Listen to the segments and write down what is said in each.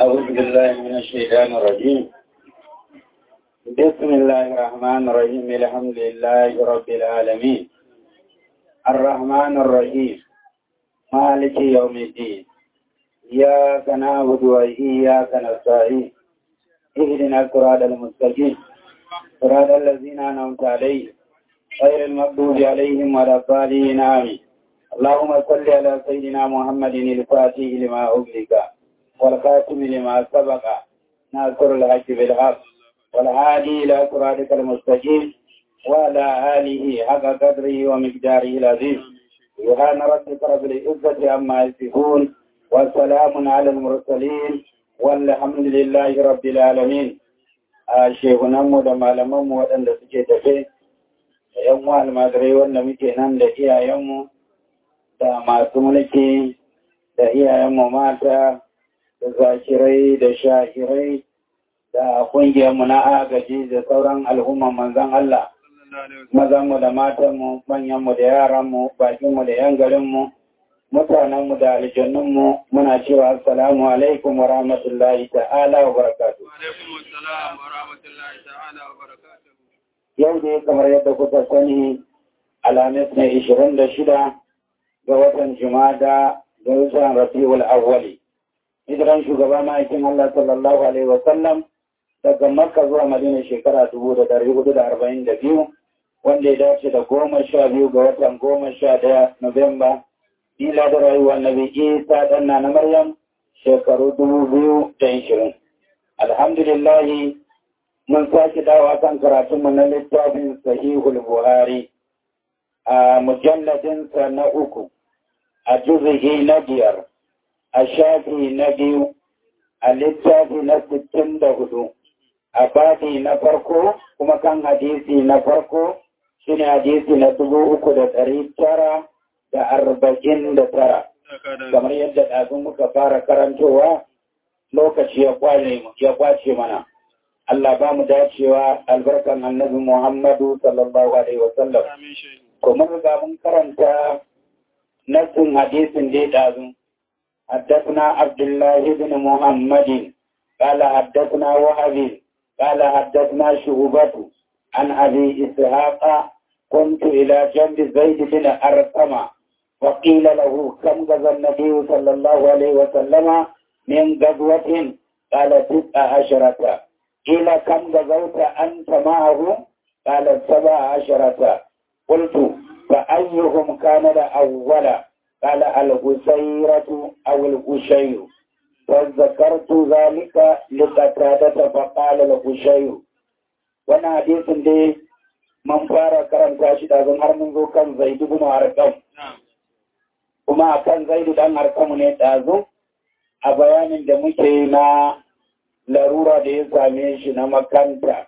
أعوذ بالله من الشيطان الرجيم بسم الله الرحمن الرحيم الحمد لله رب العالمين الرحمن الرحيم مالك يوم الدين إياك نعبد وإياك نستعين اهدنا الصراط المستقيم صراط الذين أنعمت عليهم غير المغضوب عليهم ولا الضالين آمين اللهم صل على سيدنا محمد الفاتح لما أغلق والخاتم لما سبق ناصر الحق بالحق والهادي إلى صراطك المستقيم وعلى آله حق قدره ومقداره العظيم سبحان ربك رب العزة عما يصفون والسلام على المرسلين والحمد لله رب العالمين shehunanmu da malamanmu waɗanda suke tafe da ‘yan wa almajirai wanda muke nan da iyayenmu da masu mulki da iyayenmu mata da zakirai da shahirai da ƙungiyarmu na agaji da sauran al'umman manzan Allah mazanmu da matanmu manyanmu da yaranmu bakinmu da yan garinmu mutanenmu da aljannunmu muna cewa assalamu alaikum wa rahmatullahi ta'ala wa barakatu. Yau ne kamar yadda kuka sani alamis ne ishirin da shida ga watan Jumada da watan Rabiul Awwali. Hijiran shugaba ma'aikin Allah sallallahu alaihi wa sallam daga Makka zuwa Madina shekara dubu da dari hudu da arba'in da biyu wanda ya dace da goma sha biyu ga watan goma sha daya Nuwamba ila da rayuwar Nabi Isa dan na Maryam shekaru dubu biyu da ishirin. Alhamdulillahi mun sake dawa kan karatunmu na littafin Sahihul Buhari a mujalladinsa na uku a juzihi na biyar a shafi na biyu a littafi na sittin da hudu a babi na farko kuma kan hadisi na farko shine hadisi na dubu uku da ɗari tara da arba'in da tara kamar yadda ɗazun muka fara karantowa lokaci ya kwace mana Allah ba mu dacewa albarkan annabi Muhammadu sallallahu alaihi wasallam kuma ga mun karanta nassin hadisin da ya ɗazu حدثنا عبد الله بن محمد قال حدثنا وهب قال حدثنا شعبة عن أبي إسحاق كنت إلى جنب زيد بن أرقم وقيل له كم غزا النبي صلى الله عليه وسلم من غزوة قال تسع عشرة قيل كم غزوت أنت معه قال سبع عشرة قلت فأيهم كان الأول قال الغسيرة أو الغشير فذكرت ذلك لقتادة فقال الغشير وانا حديث دي من فارا كرم تاشد أظن هرمن ذو كان زيد بن أرقم kuma kan zaidu dan harkamu ne ɗazu a bayanin da muke na larura da ya same shi na makanta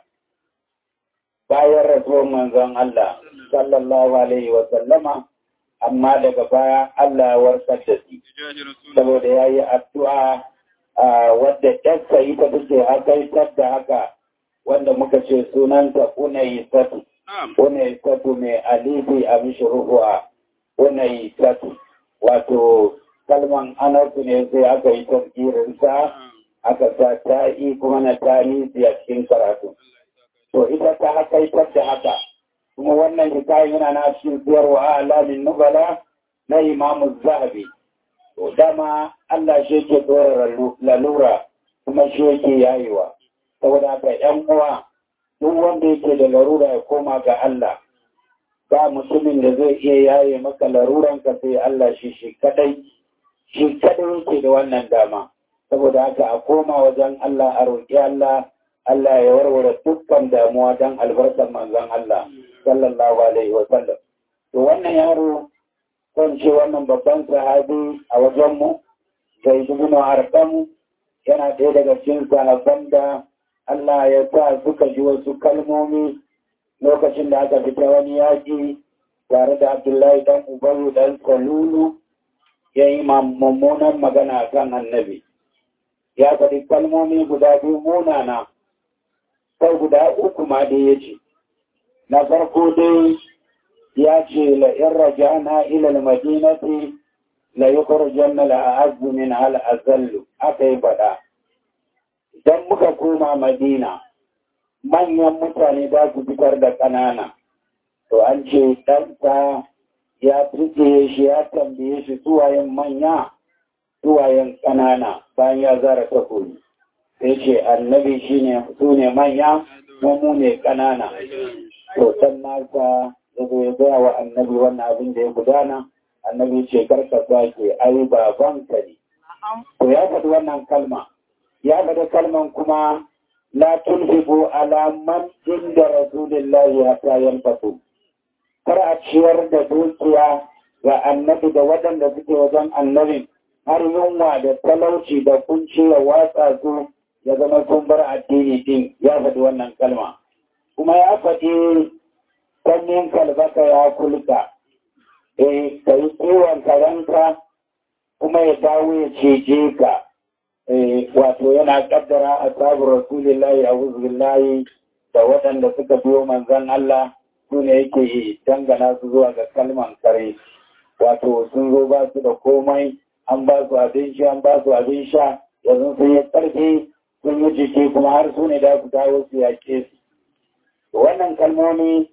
bayan rasuwar manzon Allah sallallahu alaihi wa sallama amma daga baya Allah warkar da shi saboda ya yi addu'a wadda ɗansa ita take hakaitar da haka wanda muka ce sunanta unayi satu unayi satu mai alifi a mishi ruhuwa unayi satu wato kalman anarsu ne sai aka yi tafkirinsa aka sa ta'i kuma na tarihi a cikin karatu to ita ta hakaitar da haka kuma wannan hikayen yana na cikin siyarwa alamin nubala na imamu zahabi to dama Allah shi yake dora lalura kuma shi yake yayewa saboda haka yan uwa duk wanda yake da larura ya koma ga Allah ba mutumin da zai iya yaye maka laruran ka sai Allah shi shi kadai shi kadai yake da wannan dama saboda haka a koma wajen Allah a roƙi Allah Allah ya warware dukkan damuwa don albarkar manzon Allah sallallahu alaihi wa sallam to wannan yaro kan ce wannan babban sahabi a wajenmu zai dubu arqam yana ɗaya daga cikin sahabban da Allah ya sa suka ji wasu kalmomi lokacin da aka fita wani yaƙi tare da Abdullahi dan Ubayu dan Salulu ya yi mummunan magana kan annabi ya faɗi kalmomi guda biyu munana sai guda uku ma dai ya ce na farko dai ya ce la'in rajana ilal madinati la yukhrijanna la a'azzu min al azallu aka yi faɗa idan muka koma madina manyan mutane za su fitar da ƙanana to an ce ɗansa ya fice shi ya tambaye shi suwayen manya suwayen ƙanana bayan ya zara takobi sai ce annabi shine su ne manya mu ne ƙanana to san nasa ya zo ya gaya wa annabi wannan abin da ya gudana annabi ce karka sake ai babanka ne to ya faɗi wannan kalma ya faɗi kalman kuma la tulhibu ala man inda rasulillahi hatta yanfatu kar a ciyar da dukiya ga annabi da waɗanda suke wajen annabi har yunwa da talauci da kunci ya watsa su ya zama sun bar addini din ya faɗi wannan kalma kuma ya faɗi sanyin kalbaka ya kulka eh ka yi kiwon karanka kuma ya dawo ya ceje ka wato yana kaddara a sabu rasulillahi a wuzulillahi da waɗanda suka biyo manzan Allah su ne yake dangana su zuwa ga kalman kare wato sun zo ba su da komai an ba su abin sha an ba su abin sha yanzu sun yi ƙarfi sun yi jiki kuma har su ne da su dawo su yaƙe su wannan kalmomi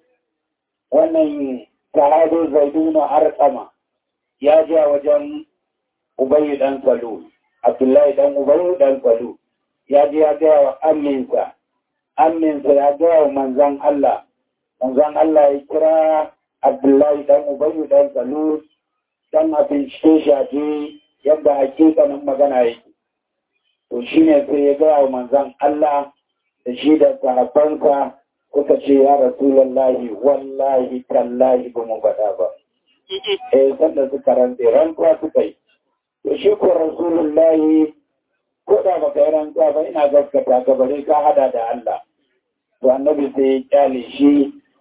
wannan sahabi zaidu na arkama ya ji a wajen ubayi dan salu abdullahi dan ubayi dan salu ya ji ya gaya wa aminsa aminsa ya gaya wa manzan Allah manzan Allah ya kira abdullahi dan ubayi dan salu dan a bincike shi a je yadda hakikanin magana yake to shi ne sai ya gaya wa manzan Allah da shi da sahabbansa suka ce ya rasulallahi wallahi tallahi ba mu faɗa ba eh sanda suka rantse rantsuwa suka yi to shi ko rasulullahi ko da baka yi rantsuwa ba ina gaskata ka bare ka hada da Allah to annabi sai ya kyale shi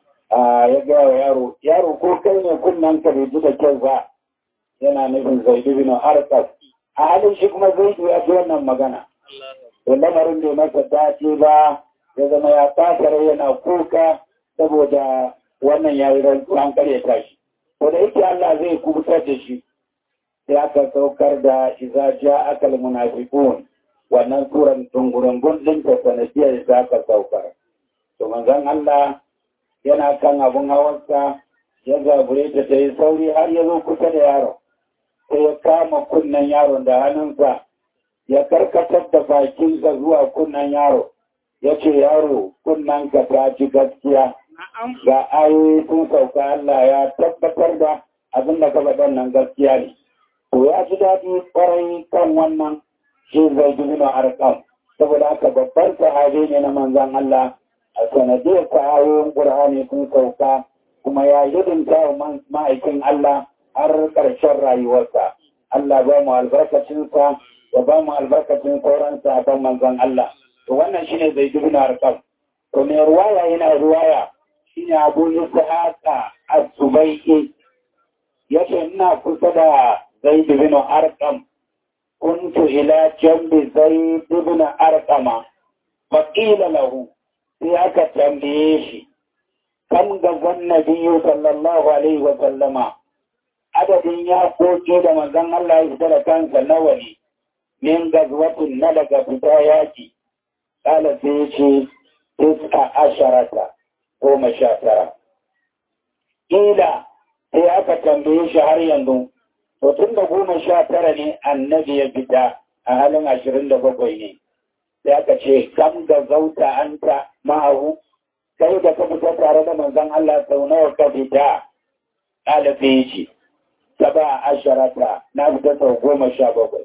ya gaya wa yaro yaro ko kai ne kunnan ka bai ji da kyau ba yana nufin zaidu bin arqas a halin shi kuma zaidu ya ji wannan magana to lamarin bai masa dace ba ya zama ya fasara yana kuka saboda wannan ya yi rantsuwa an karyata shi to da yake Allah zai kubutar da shi sai aka saukar da iza ja akal munafiqun wannan suran tungurungun din ta sanadiyar da aka saukar to manzon Allah yana kan abun hawarsa ya zabure ta ta yi sauri har ya zo kusa da yaron sai ya kama kunnen yaron da hannunsa ya karkatar da bakinsa zuwa kunnen yaro ya ce yaro kunnen ka ta ci gaskiya ga ayoyi sun sauka Allah ya tabbatar da abin da ka faɗan nan gaskiya ne to ya ji daɗi ƙwarai kan wannan shi zai ji nuna arkam saboda haka babban sahabi ne na manzan Allah a sanadiyar ayoyin ƙur'ani sun sauka kuma ya hidimta wa ma'aikin Allah har ƙarshen rayuwarsa Allah ba mu albarkacinsa ya ba mu albarkacin sauransa a kan manzan Allah to wannan shine zai ji nuna arkam to mai ruwaya yana ruwaya shine abu ishaqa az-zubayyi yace ina kusa da zaid bin arqam kuntu ila jambi zaid bin arqama fa qila lahu sai aka tambaye shi kan gazan nabiyyu sallallahu alaihi wa sallama adadin ya koke da manzon Allah ya fita da kansa nawa ne min gazwatin na daga fita yaki kala sai ce tiska asharata goma sha tara. Ƙila sai aka tambaye shi har yanzu, to tun da goma sha tara ne annabi ya fita a halin ashirin da bakwai ne. Sai aka ce, kam da zauta an ta ma'ahu, kai da ka fita tare da manzon Allah sau nawa ka fita, ɗalibi ya ce, saba asharata na fita sau goma sha bakwai.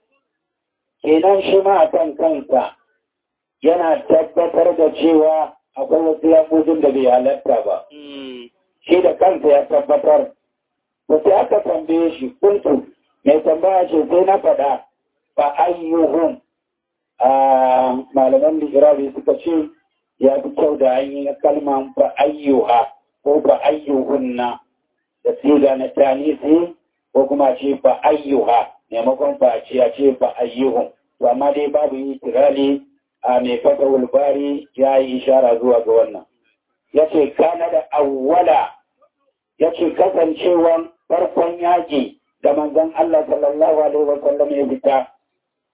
Kenan shi ma a kan kansa yana tabbatar da cewa akwai wasu yaƙudin da bai halatta ba. Shi da kansa ya tabbatar. Ba sai aka tambaye shi kuntu mai tambaya ce sai na faɗa ba ayyuhun a malaman ligirabi suka ce ya fi kyau da an yi kalman ba ayyuha ko ba ayyuhunna da siga na tanisi ko kuma ce ba ayyuha maimakon ba ce a ce ba ayyuhun. To amma dai babu yi tirali a mai fata wulbari ya yi ishara zuwa ga wannan. Ya ce, kana da awwala, ya ce kasancewan farkon yaƙi da manzon Allah sallallahu Alaihi wasallam ya fita,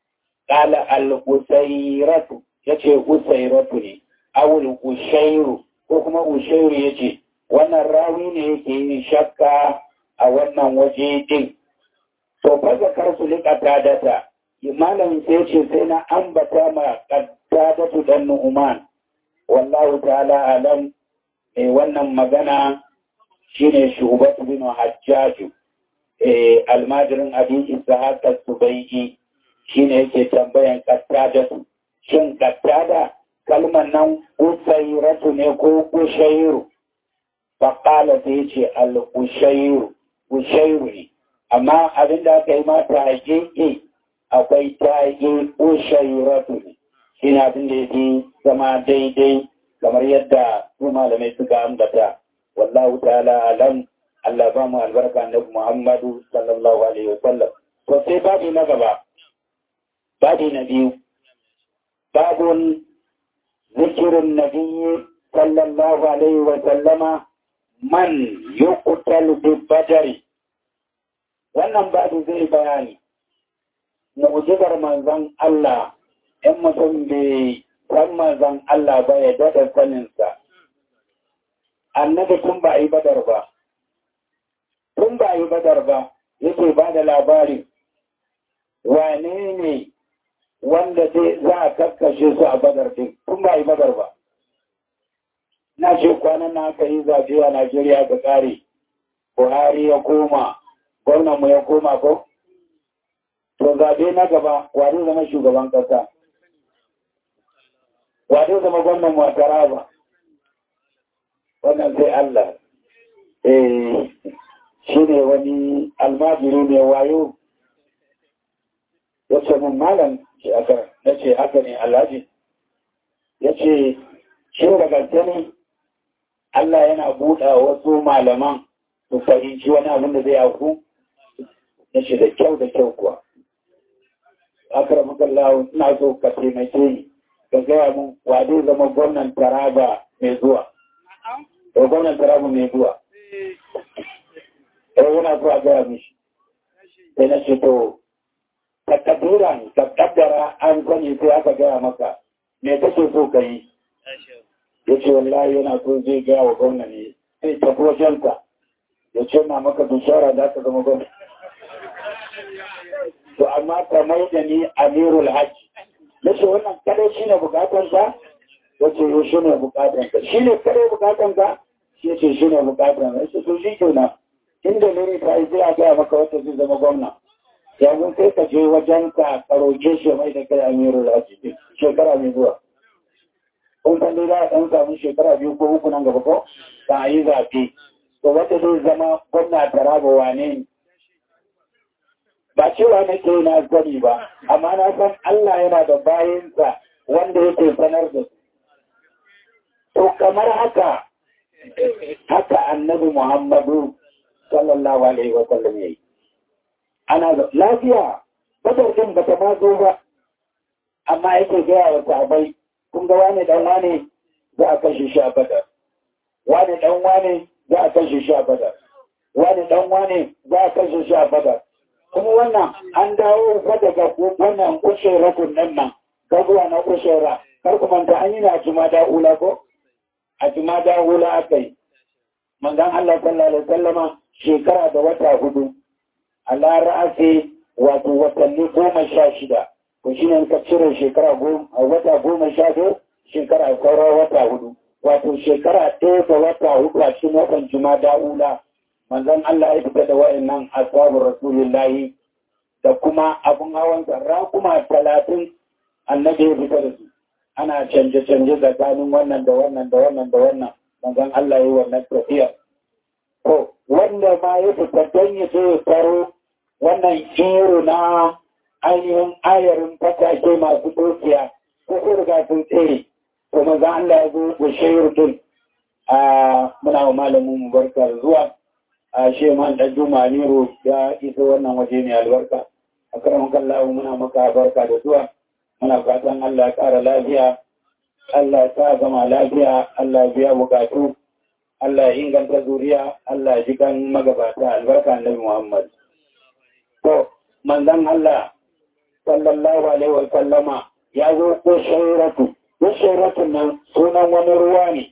qala al-usayratu yace usayratu ne awul ushayru ko kuma ushayru yace wannan rawi ne yake yin shakka a wannan waje din to fa zakar su liqata data malamin sai ce sai na ambata ma qaddadatu dan nu'man wallahu ta'ala alam eh wannan magana shine shubatu bin hajjaju eh almajirin abi ishaq as-subai'i shine yake tambayan qaddadatu shin qattada kalmar nan usairatu ne ko ushairu faƙala sai ce al-ushairu ushairu ne amma abinda aka yi mata haƙiƙi akwai taƙi ushairatu ne shi ne abin da yake zama daidai kamar yadda su malamai suka ambata wallahu ta'ala alam Allah ba mu albarka na Muhammadu sallallahu alaihi wasallam to sai babu na gaba babu na biyu babun zikirin nabiyyi sallallahu alaihi wasallama man yuqtalu bi badari wannan babu zai bayani mu'jizar manzon Allah in mutum bai san manzon Allah ba ya dada saninsa annabi tun ba a yi badar ba tun ba a yi badar ba yake ba da labari wane ne wanda zai za a kakkashe su a badar din tun ba a yi badar ba na ce kwanan na aka yi zaɓe a Najeriya ga ƙare Buhari ya koma gwamnanmu ya koma ko to zaɓe na gaba wani zama shugaban ƙasa wani zama gwamnan mu a Taraba wannan sai Allah eh shi ne wani almajiri ne wayo ya ce mun malam ce aka na ce haka ne alhaji ya ce shi da gaske ne Allah yana buɗa wasu malaman su fahimci wani abin da zai auku ya ce da kyau da kyau kuwa akara makallahu ina so ka taimake ni ka gaya mun wa zai zama gwamnan taraba mai zuwa da gwamnan taraba mai zuwa eh yana so a gaya mishi sai na ce to ka kaddara ka kaddara an sani sai aka gaya maka me kake so ka yi ya ce wallahi yana so zai gaya wa gwamna ne sai tafi wajenka ya ce na maka bishara za ka zama gwamna to amma ka mai da ni amirul hajji na ce wannan kare shi ne bukatanka ya ce yau shi ne bukatanka shi ne kare bukatanka shi ce shi ne bukatanka ya ce to shi ke na inda ne ta yi zai a gaya maka wata zai zama gwamna yanzu sai ka je wajen ka karoke shi mai da kai amirul hajji shekara mai zuwa kun san dai za a ɗan samu shekara biyu ko uku nan gaba ko ba a yi zaɓe to wata zai zama gwamna taraba wane ne ba cewa na ke na sani ba amma na san Allah yana da bayansa wanda yake sanar da su to kamar haka haka annabi Muhammadu sallallahu alaihi wa sallam yayi ana da lafiya badar din bata ma zo ba amma yake gaya wa sahabbai kun ga wane dan wane za a kashe shi a badar wane dan wane za a kashe shi a badar wane dan wane za a kashe shi a badar kuma wannan an dawo fa daga wannan kushera kunnan nan gazuwa na kushera kar ku manta an yi na jumada ula ko a jumada ula aka yi manzon Allah sallallahu alaihi wasallama shekara da wata hudu Allah ra'asi wato watanni goma sha shida to shi ne ka cire shekara goma wata goma sha biyu shekara sauran wata hudu wato shekara ɗaya da wata hudu a cikin watan jumada ula manzon Allah ya fita da wa'annan ashabu rasulillahi da kuma abun hawan sarra kuma talatin annabi ya fita da su ana canje-canje tsakanin wannan da wannan da wannan da wannan manzon Allah ya yi wannan tafiya to wanda ma ya fita don ya je ya taro wannan iro na ainihin ayarin fatake masu dokiya ko ko riga sun tsere to manzon Allah ya zo da shayar a muna wa malamin mu barka da zuwa a sheman ɗan juma nero ya iso wannan waje mai albarka a karamin kallahu muna maka barka da zuwa muna fatan Allah ya ƙara lafiya Allah ya sa zama lafiya Allah ya biya bukatu Allah ya inganta zuriya Allah ya ji kan magabata albarka annabi Muhammad to manzon Allah sallallahu sallallahu alaihi wa sallama ya zo ko shairatu ko shairatu nan sunan wani ruwa ne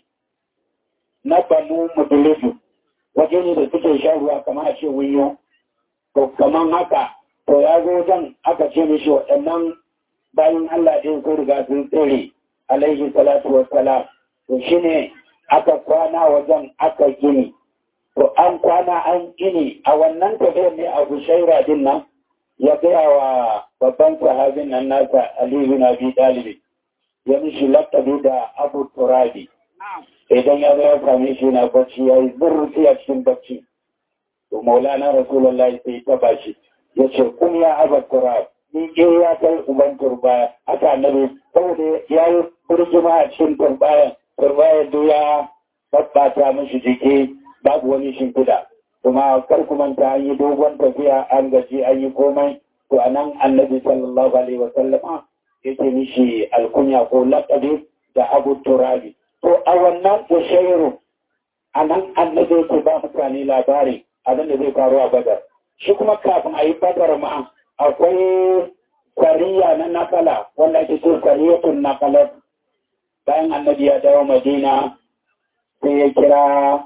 na banu mudlifu waje ne da suke shan ruwa kamar a ce wuyo to kamar haka to ya zo wajen aka ce mishi waɗannan bayan Allah ɗin sun riga sun tsere alaihi salatu wa salam to shine aka kwana wajen aka gini to an kwana an gini a wannan tafiyar ne abu shaira din nan ya gaya wa babban sahabin nan nasa Ali bin Abi Talib ya mishi lakabi da Abu Turabi idan ya zo ya same shi na bacci ya yi zurfi a cikin bacci to Maulana Rasulullah sai ta bashi ya ce kun ya Abu Turab ni ke ya kai uban turbaya haka annabi saboda ya yi burjima a cikin turbayan turbaya duk ya babbata mishi jiki babu wani shimfiɗa kuma kar ku manta an yi dogon tafiya an gaji an yi komai to a nan annabi sallallahu alaihi wa sallama yake mishi alkunya ko laƙabi da abu turabi to a wannan ushairu a nan annabi yake ba mutane labari abin da zai faru a badar shi kuma kafin a yi badar ma akwai kwariya na nakala wanda ake ce kwariyatun nakalar bayan annabi ya dawo madina sai ya kira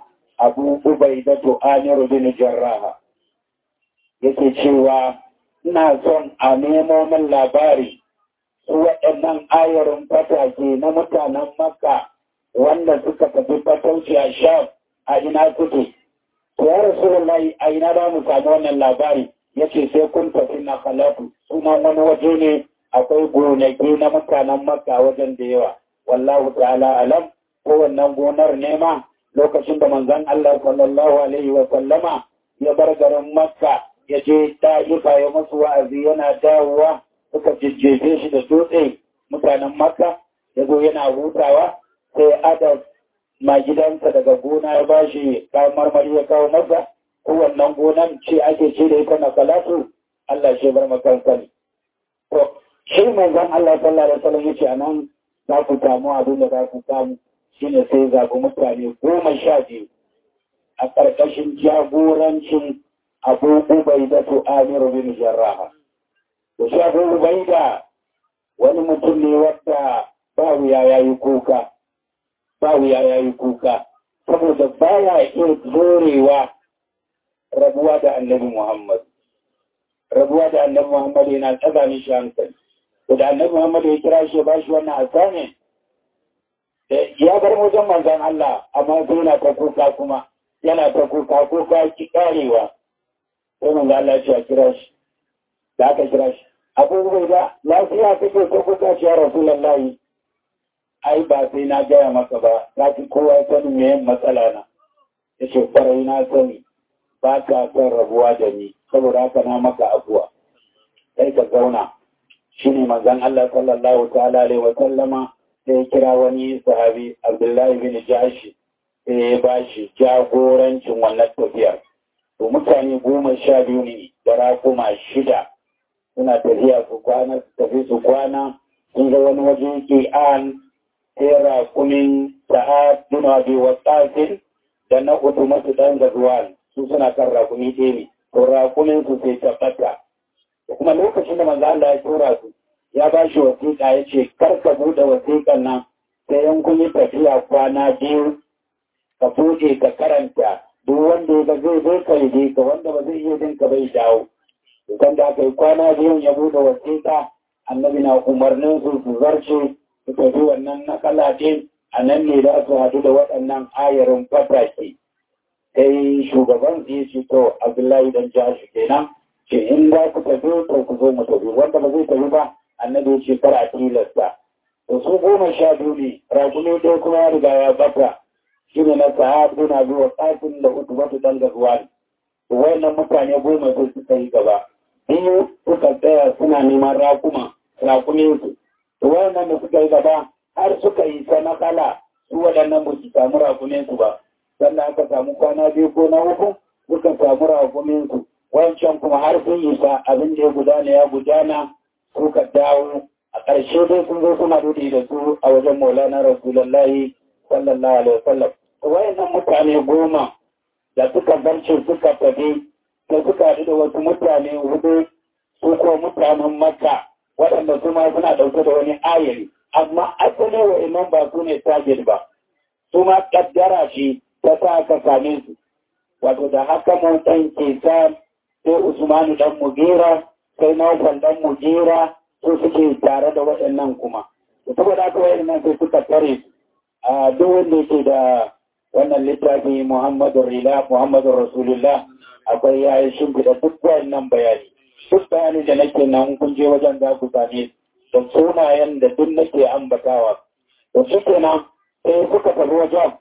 abu ubaidatu amiru bin jarraha yake cewa ina son a nemo min labari su waɗannan ayarin fatake na mutanen makka wanda suka tafi fatauci a sham a ina suke to ya rasulullahi a ina za mu samu wannan labari yace sai kun tafi na kalatu sunan wani waje ne akwai gonaki na mutanen makka wajen da yawa wallahu ta'ala alam ko wannan gonar nema lokacin da manzon Allah sallallahu alaihi wa sallama ya bar garin Makka ya je Ta'ifa ya musu wa'azi yana dawowa suka jijjefe shi da dutse mutanen Makka ya zo yana hutawa sai Adam ma gidansa daga gona ya bashi kayan marmari ya kawo masa ko wannan gonan ce ake ce da ita na salatu Allah shi bar makansa ne to shi manzon Allah sallallahu alaihi wa sallam yace anan za ku samu abin da za ku samu shine sai zaɓi mutane goma sha biyu a ƙarƙashin jagorancin abu ubai da su amiru bin jarraha. Da shi abu ubai da wani mutum ne wadda ba wuya ya yi kuka, ba wuya ya yi kuka, saboda ba ya iya zorewa rabuwa da annabi Muhammad. Rabuwa da annabi Muhammad yana tsaga mishi hankali. Da annabi Muhammad ya kira shi ba shi wannan asamin ya bar wajen manzan Allah amma sai yana ta kuka kuma yana ta kuka kuka ki karewa sai manzan Allah ya ce a kira shi da aka kira shi abubuwa da lafiya kake ta kuka shi ya rasulullahi ai ba sai na gaya maka ba za ki kowa sanin me matsala na ya ce kwarai na sani ba ka son rabuwa da ni saboda haka na maka abuwa sai ka zauna shine manzan Allah sallallahu ta'ala alaihi wa sallama sai kira wani sahabi abdullahi bin jashi sai ya ba shi jagorancin wannan tafiyar to mutane goma sha biyu ne da rakuma shida suna tafiya su kwana su tafi su kwana sun ga wani waje ke an sai rakumin sa'ad bin abi wasasin da na uku masu dan gazuwan su suna kan rakumi ɗaya ne to rakumin su sai tabbata kuma lokacin da manzo Allah ya tura su ya ba shi wasiƙa ya ce kar ka buɗe wasiƙan nan sai yan kun yi tafiya kwana biyu ka buɗe ka karanta duk wanda ya ga zai zai ka yi ka wanda ba zai iya jin ka bai dawo idan da aka yi kwana biyun ya buɗe wasiƙa annabi na umarnin su su zarce su tafi wannan nakala ɗin a nan ne za su haɗu da waɗannan ayarin fatake sai shugaban su yi ce to abdullahi dan jashi kenan ce in za ku tafi to ku zo mu tafi wanda ba zai tafi ba annabi ya ce kar a tilasta to su goma sha biyu ne rakumi ɗaya kuma ya riga ya bata shi ne na sahabu na zuwa ƙafin da uku wata dan gazuwa ne to wayannan mutane goma sai suka yi gaba biyu suka tsaya suna neman rakuma rakumin su to wayannan da suka yi gaba har suka yi sanakala su waɗannan ba su samu rakumin su ba sannan aka samu kwana biyu ko na uku suka samu rakumin su wancan kuma har sun yi sa abin da ya gudana ya gudana suka dawo a ƙarshe dai sun zo suna dudi da su a wajen maulana rasulullahi sallallahu alaihi wasallam wayannan mutane goma da suka barce suka tafi da suka haɗu da wasu mutane hudu su ko mutanen makka waɗanda su ma suna ɗauke da wani ayari amma asali wa'annan ba su ne target ba su ma ƙaddara shi ta sa ka same su wato da haka mun ɗan ke sa sai usmanu ɗan mugira sai naufal ɗan mugira su suke tare da waɗannan kuma saboda haka waɗannan sai suka tare su a duk wanda yake da wannan littafi muhammadu rila muhammadu rasulullah akwai ya yi shimfiɗa duk waɗannan bayani duk bayani da nake nan kun je wajen za ku same da sunayen da duk nake ambatawa da shi kenan sai suka tafi wajen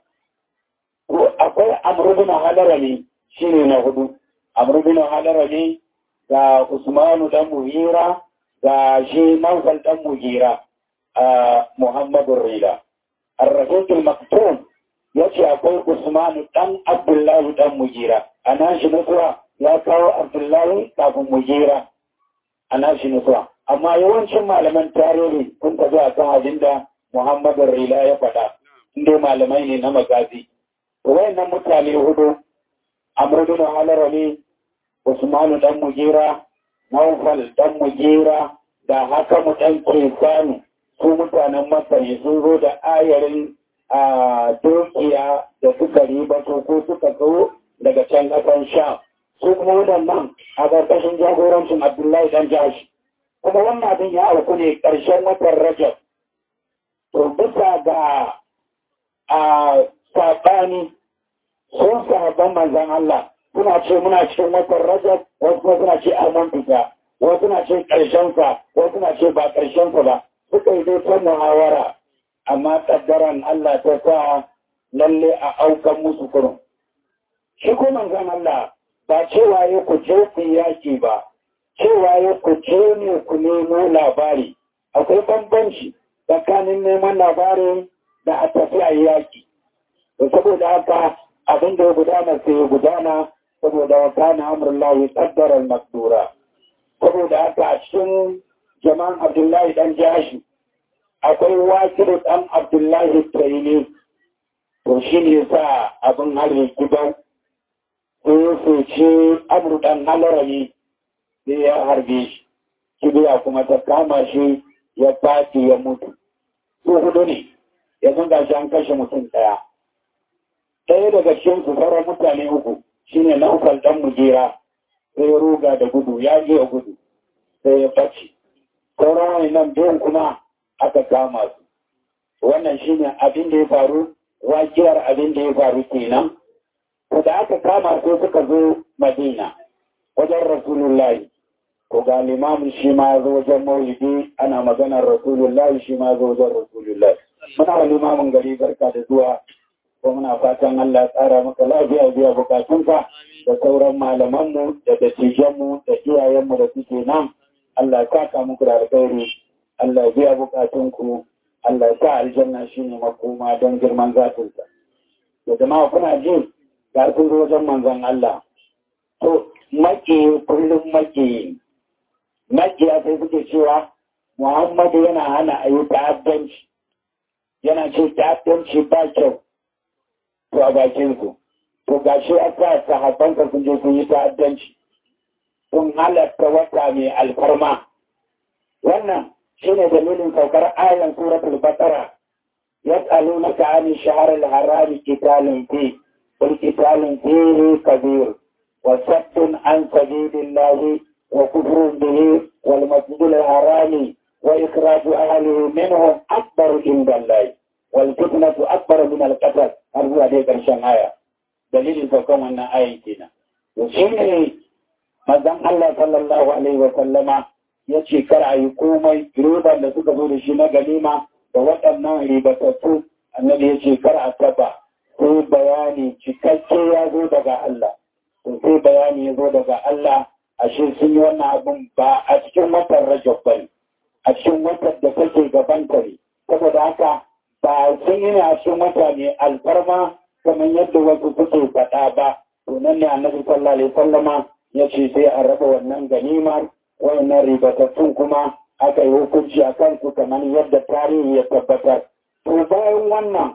akwai amurbin halarami shi ne na hudu amurbin halarami ga usmanu dan muhira ga shi naufal dan muhira a muhammadun rila arrafiqul maktum ya ce akwai usmanu dan abdullahi dan muhira a nan shi nasuwa ya kawo abdullahi kafin muhira a nan shi nasuwa amma yawancin malaman tarihi kun tafi a kan abin da muhammadun rila ya faɗa inda malamai ne na magazi wayannan mutane hudu amr bin halarami usmanu dan mujira naufal dan mujira da haka mu dan kesanu su mutanen masani sun zo da ayarin a dukiya da suka ribato ko suka zo daga can kasan sha su kuma waɗannan a ƙarƙashin jagorancin abdullahi dan jashi kuma wannan abin ya auku ne ƙarshen watan rajab to bisa ga a saɓani sun sahabban manzan Allah suna ce muna cikin watan rajab wasu kuma suna ce amon fita wasu suna ce ƙarshensa wasu suna ce ba ƙarshensa ba suka yi dai ta muhawara amma ƙaddaran Allah ta sa lalle a aukan musu kurum shi ko manzan Allah ba cewa ya ku je ku yaki ba cewa ya ku je ne ku nemo labari akwai bambanci tsakanin neman labarin da a tafi a yaki saboda haka abin da ya gudana sai ya gudana saboda wa kana amrullahi qaddaran makdura saboda haka a cikin jama'an abdullahi dan jashi akwai wakilu dan abdullahi tsaini to shi ne sa abin hari gidan sai ya soce amur dan halarami sai ya harbe shi kibiya kuma ta kama shi ya fati ya mutu su hudu ne yanzu ga shi an kashe mutum ɗaya ɗaya daga cikin su sauran mutane uku shine na ukal dan mujera sai ya ruga da gudu ya je gudu sai ya ɓace sauran wani nan biyun kuma aka kama su wannan shine abin da ya faru wakiyar abin da ya faru kenan ko da aka kama su suka zo madina wajen rasulullahi ko ga limamin shi ma zo wajen maulidi ana maganar rasulullahi shi ma zo wajen rasulullahi muna wa limamin gari barka da zuwa ko muna fatan Allah tsara maka lafiya biya bukatunka da sauran malamanmu da dattijanmu da iyayenmu da suke nan Allah saka muku da alkhairi Allah biya bukatunku Allah sa aljanna shine makoma don girman zatinsa da jama'a kuna ji ga sun zo wajen manzon Allah to maki kullum maki makiya sai suke cewa Muhammadu yana hana a yi ta'addanci yana ce ta'addanci ba kyau to a bakin su to gashi a sa sahabbanka sun je sun yi ta'addanci sun halatta wata mai alfarma wannan shine dalilin saukar ayan suratul baqara yas'alunaka 'ani shahr al-harami qitalun fi qul qitalun fihi kabir wa saddun an sabilillahi wa kufrun bihi wal masjidil harami wa ikhraju ahlihi minhu akbar inda Allah wal fitnatu akbar min al-qatl har zuwa dai ƙarshen aya dalilin saukan wannan ayin kenan to shi ne mazan Allah sallallahu alaihi wa sallama ya ce kar a yi komai riban da suka zo da shi na ganima da waɗannan ribatattu annabi ya ce kar a taba sai bayani cikakke ya zo daga Allah to sai bayani ya zo daga Allah ashe sun yi wannan abin ba a cikin watan rajab bane a cikin watan da take gaban ne saboda haka ba sun yi a cikin wata ne alfarma kamar yadda wasu suke faɗa ba to nan ne annabi sallallahu alaihi sallama ya ce sai a raba wannan ganimar wannan ribatattun kuma aka yi hukunci a kansu kamar yadda tarihi ya tabbatar to bayan wannan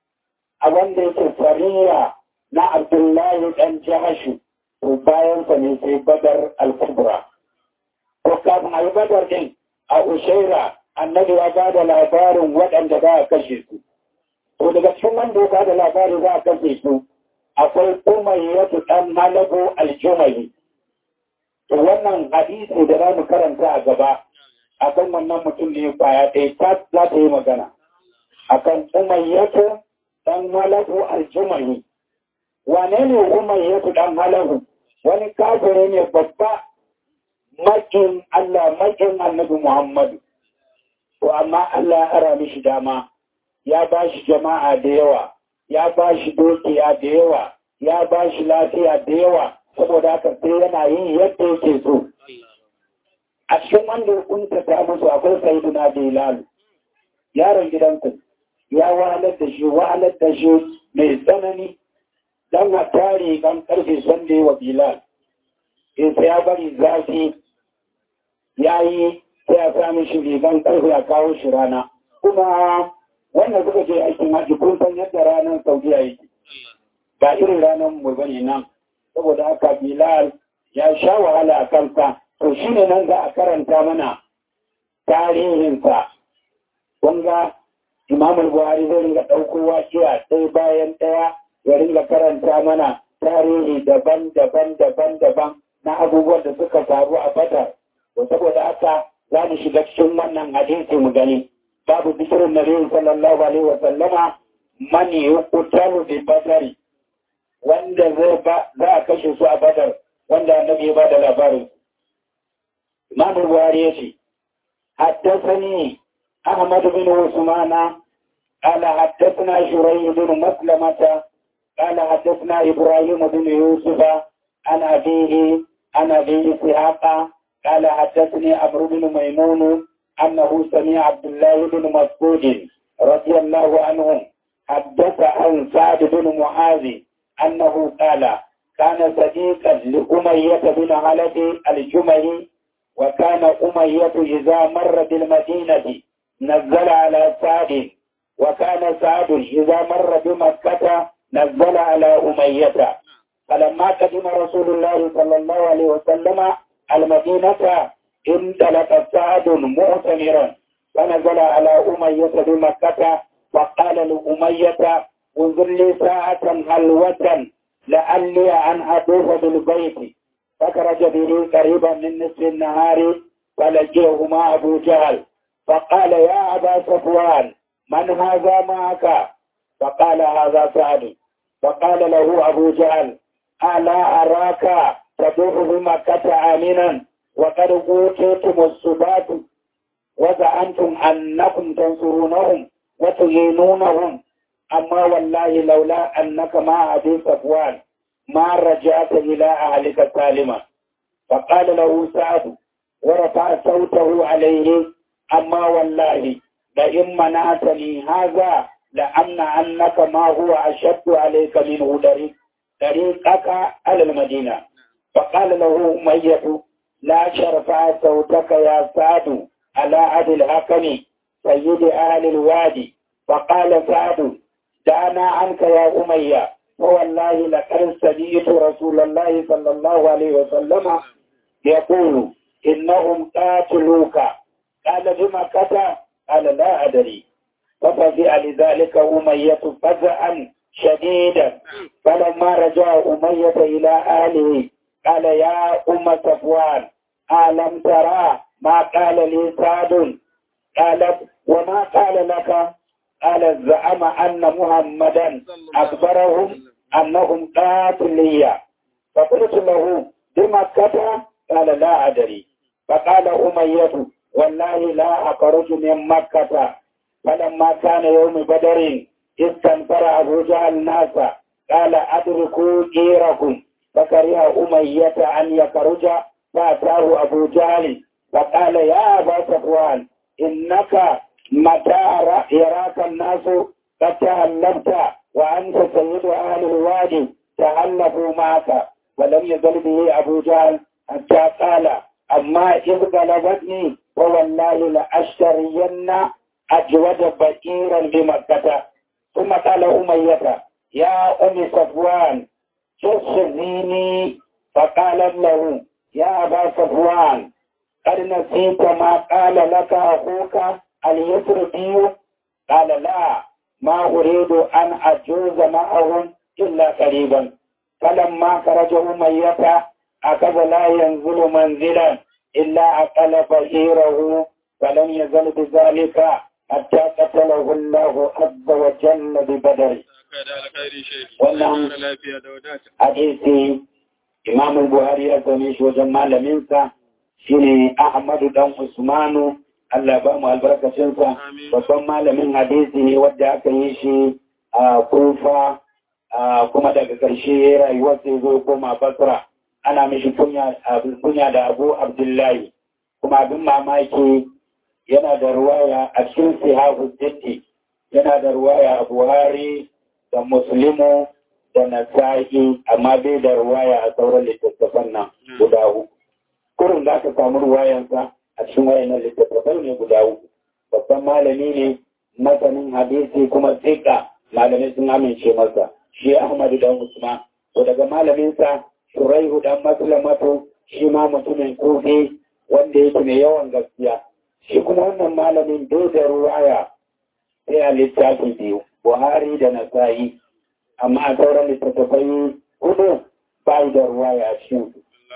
a wanda yake fariya na abdullahi dan jahashu to bayan sa ne sai badar al-kubra to kafin a yi badar din a ushaira annabi ya ba da labarin waɗanda za a kashe su to daga cikin wanda ya ba da labarin za a kashe su akwai umayyatu ɗan malabu aljumali to wannan hadisi da za mu karanta a gaba akan wannan mutum ne kwaya ɗaya ta za ta yi magana akan umayyatu ɗan malabu aljumali wane ne umayyatu ɗan malabu wani kafire ne babba makin Allah makin annabi Muhammadu to amma Allah ya ara mishi dama ya ba shi jama'a da yawa ya ba shi dukiya da yawa ya ba shi lafiya da yawa saboda haka sai yana yin yadda yake so a cikin wanda kunta ta musu akwai sayyiduna bilal yaron gidanku ya wahalar da shi wahalar da shi mai tsanani dan a tare kan karfe sanda wa bilal sai ya bari zafi ya yi sai ya sami shi rigan karfe a kawo shi rana kuma wanda suka je aikin haji kun san yadda ranar saudiya yake ba irin ranar mu bane nan saboda haka bilal ya sha wahala a kansa to shi ne nan za a karanta mana tarihinsa wanga imamul buhari zai ringa ɗauko waƙiya ɗaya bayan ɗaya ya ringa karanta mana tarihi daban-daban daban-daban na abubuwan da suka faru a badar to saboda haka za mu shiga cikin wannan hadisi mu gani babu bikirin nabi sallallahu alaihi wa sallama man yuqtalu bi badari wanda zai ba za a kashe su a badar wanda annabi ya bada labarin Imam Buhari yace حدثني أحمد بن عثمان قال حدثنا شريح بن مسلمة قال حدثنا إبراهيم بن يوسف عن أبيه عن أبي إسحاق قال حدثني عمرو بن ميمون أنه سمع عبد الله بن مسعود رضي الله عنهم حدث عن سعد بن معاذ أنه قال كان صديقا لأمية بن علب الجمهي وكان أمية إذا مر بالمدينة نزل على سعد وكان سعد إذا مر بمكة نزل على أمية فلما قدم رسول الله صلى الله عليه وسلم المدينة انطلق سعد معتمرا فنزل على أمية بمكة فقال لأمية انظر لي ساعة حلوة لعلي أن أطوف بالبيت فخرج به قريبا من نصف النهار فلجئهما أبو جهل فقال يا أبا صفوان من هذا معك فقال هذا سعد فقال له أبو جهل ألا أراك تدوح بمكة آمنا وقد أوتيتم السبات وزعمتم أنكم تنصرونهم وتهينونهم أما والله لولا أنك مع أبي صفوان ما رجعت إلى أهلك سالما فقال له سعد ورفع صوته عليه أما والله لئن منعتني هذا لأمنع أنك ما هو أشد عليك منه طريق طريقك على المدينة فقال له أمية لا شرفع صوتك يا سعد على أبي الحكم سيد أهل الوادي فقال سعد دعنا عنك يا أمية فوالله لقد سمعت رسول الله صلى الله عليه وسلم يقول إنهم قاتلوك قال بمكة قال لا أدري ففزع لذلك أمية فزعا شديدا فلما رجع أمية إلى أهله قال يا أم صفوان ألم ترى ما قال لي سعد قالت وما قال لك قال زعم أن محمدا أخبرهم أنهم قاتلية فقلت له بمكة قال لا أدري فقال أمية والله لا أخرج من مكة فلما كان يوم بدر استنفر أبو جهل الناس قال أدركوا جيركم فكره أمية أن يخرج فأتاه أبو جهل فقال يا أبا صفوان إنك متى يراك الناس قد تهلبت وأنت سيد أهل الوادي تهلفوا معك ولم يزل به أبو جهل حتى قال أما إذ غلبتني فوالله لأشترين أجود بئيرا بمكة ثم قال أمية يا أم صفوان تخزيني فقال له يا أبا صفوان قد نسيت ما قال لك أخوك اليسربي قال لا ما أريد أن أجوز معهم إلا قريبا فلما خرج أمية أخذ لا ينزل منزلا إلا أقل بئيره فلم يزل بذلك حتى قتله الله عز وجل ببدر wannan hadisi imam buhari ya same shi wajen malaminsa shine ahmadu dan usmanu Allah ba mu albarkacinsa babban malamin hadisi ne wadda aka yi shi a kufa kuma daga ƙarshe rayuwar sai zo koma basra ana mishi kunya da abu abdullahi kuma abin mamaki yana da ruwaya a cikin sihahu sitti yana da ruwaya a buhari da muslimu da nasa'i amma bai da ruwaya a sauran littattafan nan guda uku kurin za ka samu ruwayansa a cikin wayannan littattafai ne guda uku babban malami ne masanin hadisi kuma tsika malamai sun amince masa shi ahmadu dan usman to daga malaminsa shuraihu dan maslamatu shi ma mutumin kofi wanda yake mai yawan gaskiya shi kuma wannan malamin bai da ruwaya sai a littafi biyu buhari da nasa'i amma a sauran littattafai hudu ba da ruwaya a cikin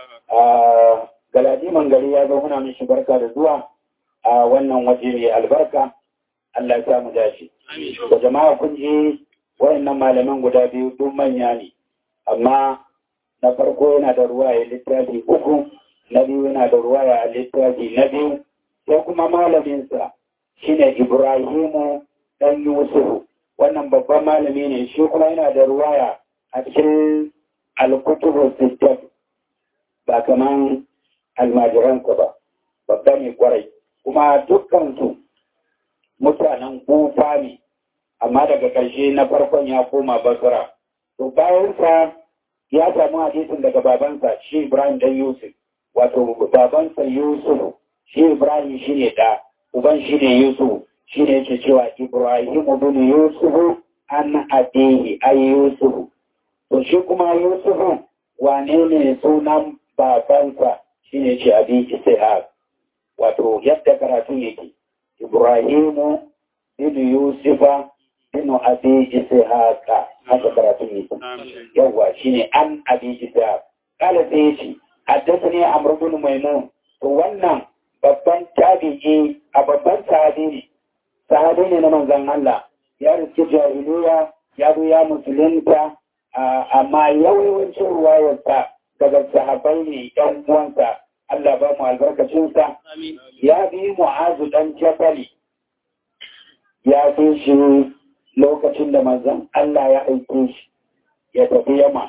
galadi mangari ya zo muna mishi barka da zuwa a wannan waje mai albarka Allah ya samu dashi da jama'a kun ji wayannan malaman guda biyu duk manya ne amma na farko yana da ruwaya littafi uku na biyu yana da ruwaya a littafi na biyu sai kuma malaminsa shine Ibrahimu dan Yusufu wannan babban malami ne shi kuma yana da ruwaya a cikin alkutubu sittat ba kaman almajiransa ba babba ne kwarai kuma dukkansu mutanen kufa ne amma daga ƙarshe na farkon ya koma basra to bayansa ya samu hadisin daga babansa shi ibrahim dan yusuf wato babansa yusuf shi ibrahim shi ne da uban shi ne yusuf shi ne yake cewa ibrahim bin yusuf an abihi ay yusuf to shi kuma yusuf wane ne sunan babansa shi ne ce abi ishaq wato yadda karatun yake ibrahimu bin yusufa bin abi ishaq haka karatun yake yawa shine an abi ishaq kala sai yace haddathani amr bin maimun to wannan babban tabi'i a babban sahabi ne sahabi ne na manzon Allah ya riske jahiliya ya zo ya musulunta amma yawancin ruwayarsa daga sahabai ne ɗan uwansa Allah ba mu albarkacinsa ya bi mu'azu ɗan jabali ya fi shi lokacin da manzon Allah ya aike shi ya tafi yama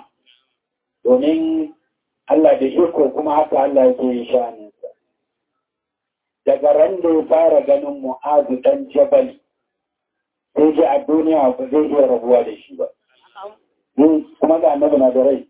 domin Allah da iko kuma haka Allah yake yi sha'aninsa daga ran da ya fara ganin mu'azu ɗan jabali sai ji a duniya ba zai iya rabuwa da shi ba kuma ga annabi na da rai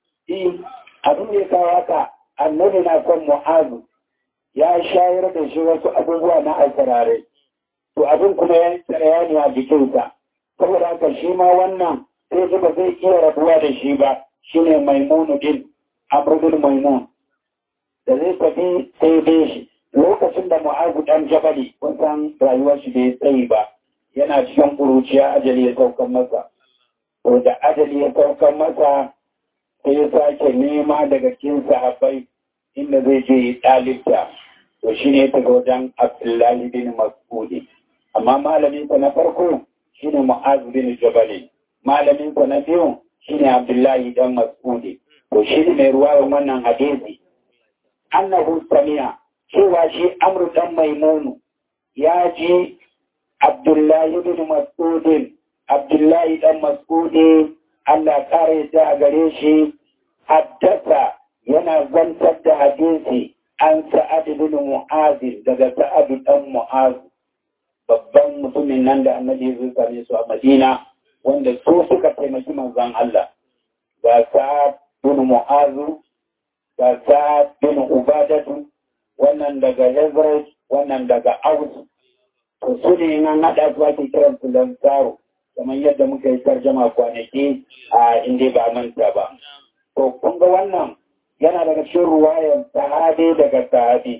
abin da ya kawo haka annabi na son mu'azu ya shayar da shi wasu abubuwa na alfarare to abin kuma ya tsaraya ne a jikinsa saboda haka shi ma wannan sai ji ba zai iya rabuwa da shi ba shine maimunu din amrudin maimun da zai tafi sai dai shi lokacin da mu'azu dan jabali kun san rayuwar shi bai tsayi ba yana cikin ƙuruciya ajali ya saukan masa to da ajali ya saukan masa sai ya sake nema daga cikin sahabbai inda zai je ɗalibta to shi ne ta wajen abdullahi bin mas'udi amma malaminsa na farko shi ne mu'az bin jabali malaminsa na biyu shi ne abdullahi dan mas'udi to shi ne mai ruwa wannan hadisi annahu samiya cewa shi amru dan maimunu ya ji abdullahi bin mas'udin abdullahi dan mas'udi Allah kare ta a gare shi haddasa yana zantar da hadisi an sa'ad bin mu'az daga sa'ad dan mu'az babban mutumin nan da annabi ya same su a Madina wanda su suka taimaki manzon Allah ga sa'ad bin mu'az ga sa'ad bin ubadatu wannan daga Hazrat wannan daga Aus to su ne nan hada su ake kiran su lansaro kamar yadda muka yi tarjama kwanaki a inda ba manta ba. To, kun ga wannan yana daga cikin ruwayan sahabi daga sahabi.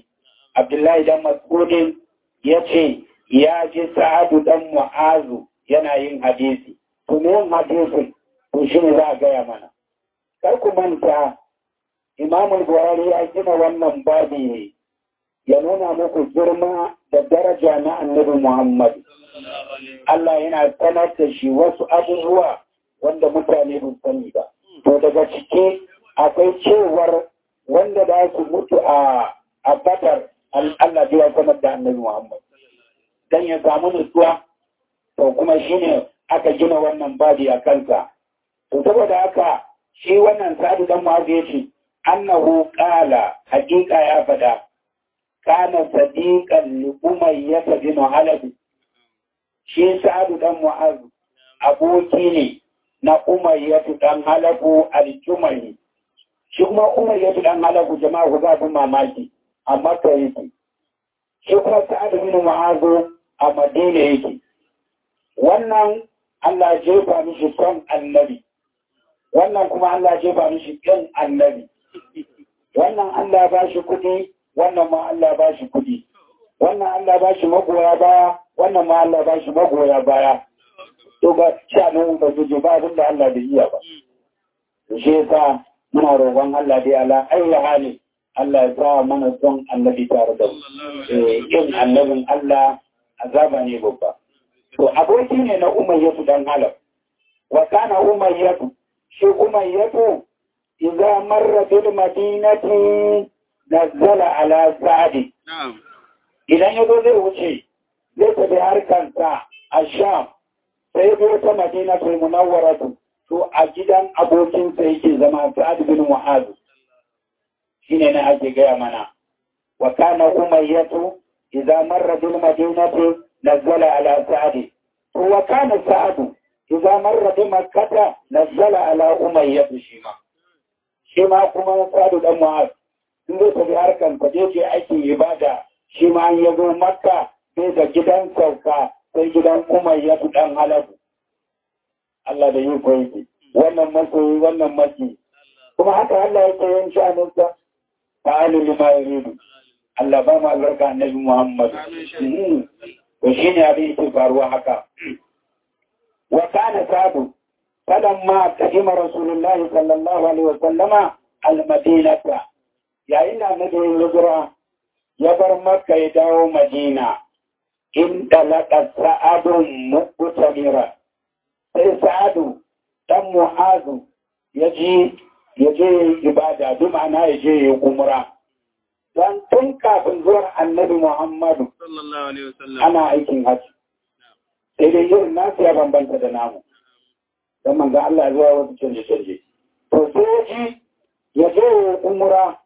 Abdullahi dan Mas'udin ya ce ya ji Sa'adu dan Mu'azu yana yin hadisi. To me yin hadisin? To shi ne za a gaya mana. Kar ku manta Imam Buhari ya gina wannan babi ne ya nuna muku girma da daraja na Annabi Muhammad. Allah yana sanar da shi wasu abubuwa wanda mutane ba sani ba. To daga ciki akwai cewar wanda za su mutu a a Badar Allah ya sanar da Annabi Muhammad. Dan ya samu nutsuwa to kuma shine aka gina wannan babi a kansa. To saboda haka shi wannan sadu dan Muhammad ya ce annahu qala haqiqa ya fada kana sadiqan li umayyah bin halab shi sa'adu dan mu'az aboki ne na umayyah dan halabu al-jumali shi kuma umayyah dan halabu jama'a ku ga mamaki amma ka yake shi kuma sa'adu bin mu'az a madina yake wannan Allah jefa mishi son annabi wannan kuma Allah jefa mishi ƙin annabi wannan Allah ba shi kuɗi wannan ma Allah ba shi kuɗi wannan Allah ba shi magoya baya wannan ma Allah ba shi magoya baya to ba shanin ba su ba abin da Allah da iya ba shi yasa muna roƙon Allah dai ala ayi hali Allah ya sa mana son annabi tare da mu kin annabin Allah azaba ne babba to aboki ne na umayyatu dan halaf wa kana umayyatu shi umayyatu idza marra bil madinati nazzala ala sa'di idan yazo zai wuce zai tafi harkansa a sham sai zo ta madinatul munawwaratu to a gidan abokinsa yake zama sa'ad bin mu'az shine ne ake gaya mana wa kana umayyatu idza marra bil madinati nazzala ala sa'd wa kana sa'd idza marra bi makkah nazzala ala umayyah shima shima kuma sa'd dan mu'az in zai tafi harkan ka je ce aikin ibada shi ma an yazo makka sai da gidan sauka sai gidan umayyah dan halabu Allah da yi koyi wannan masoyi wannan maki kuma haka Allah yake yin sha'aninsa ta'alu lima yuridu Allah ba mu albarka annabi Muhammad to shine abin yake faruwa haka wa kana sabu falamma kadima rasulullahi sallallahu alaihi wa sallama al-madinata yayin da annabi hijira ya bar makka ya dawo madina in dalaka sa'adun muqtamira sai sa'adu dan mu'azu ya ji ya je ibada bi ma'ana ya je ya umra don tun kafin zuwar annabi Muhammadu ana aikin hajji. Sai dai irin nasu ya bambanta da namu. Don manzan Allah ya zuwa wasu canje-canje. To sai ya ji ya je ya umra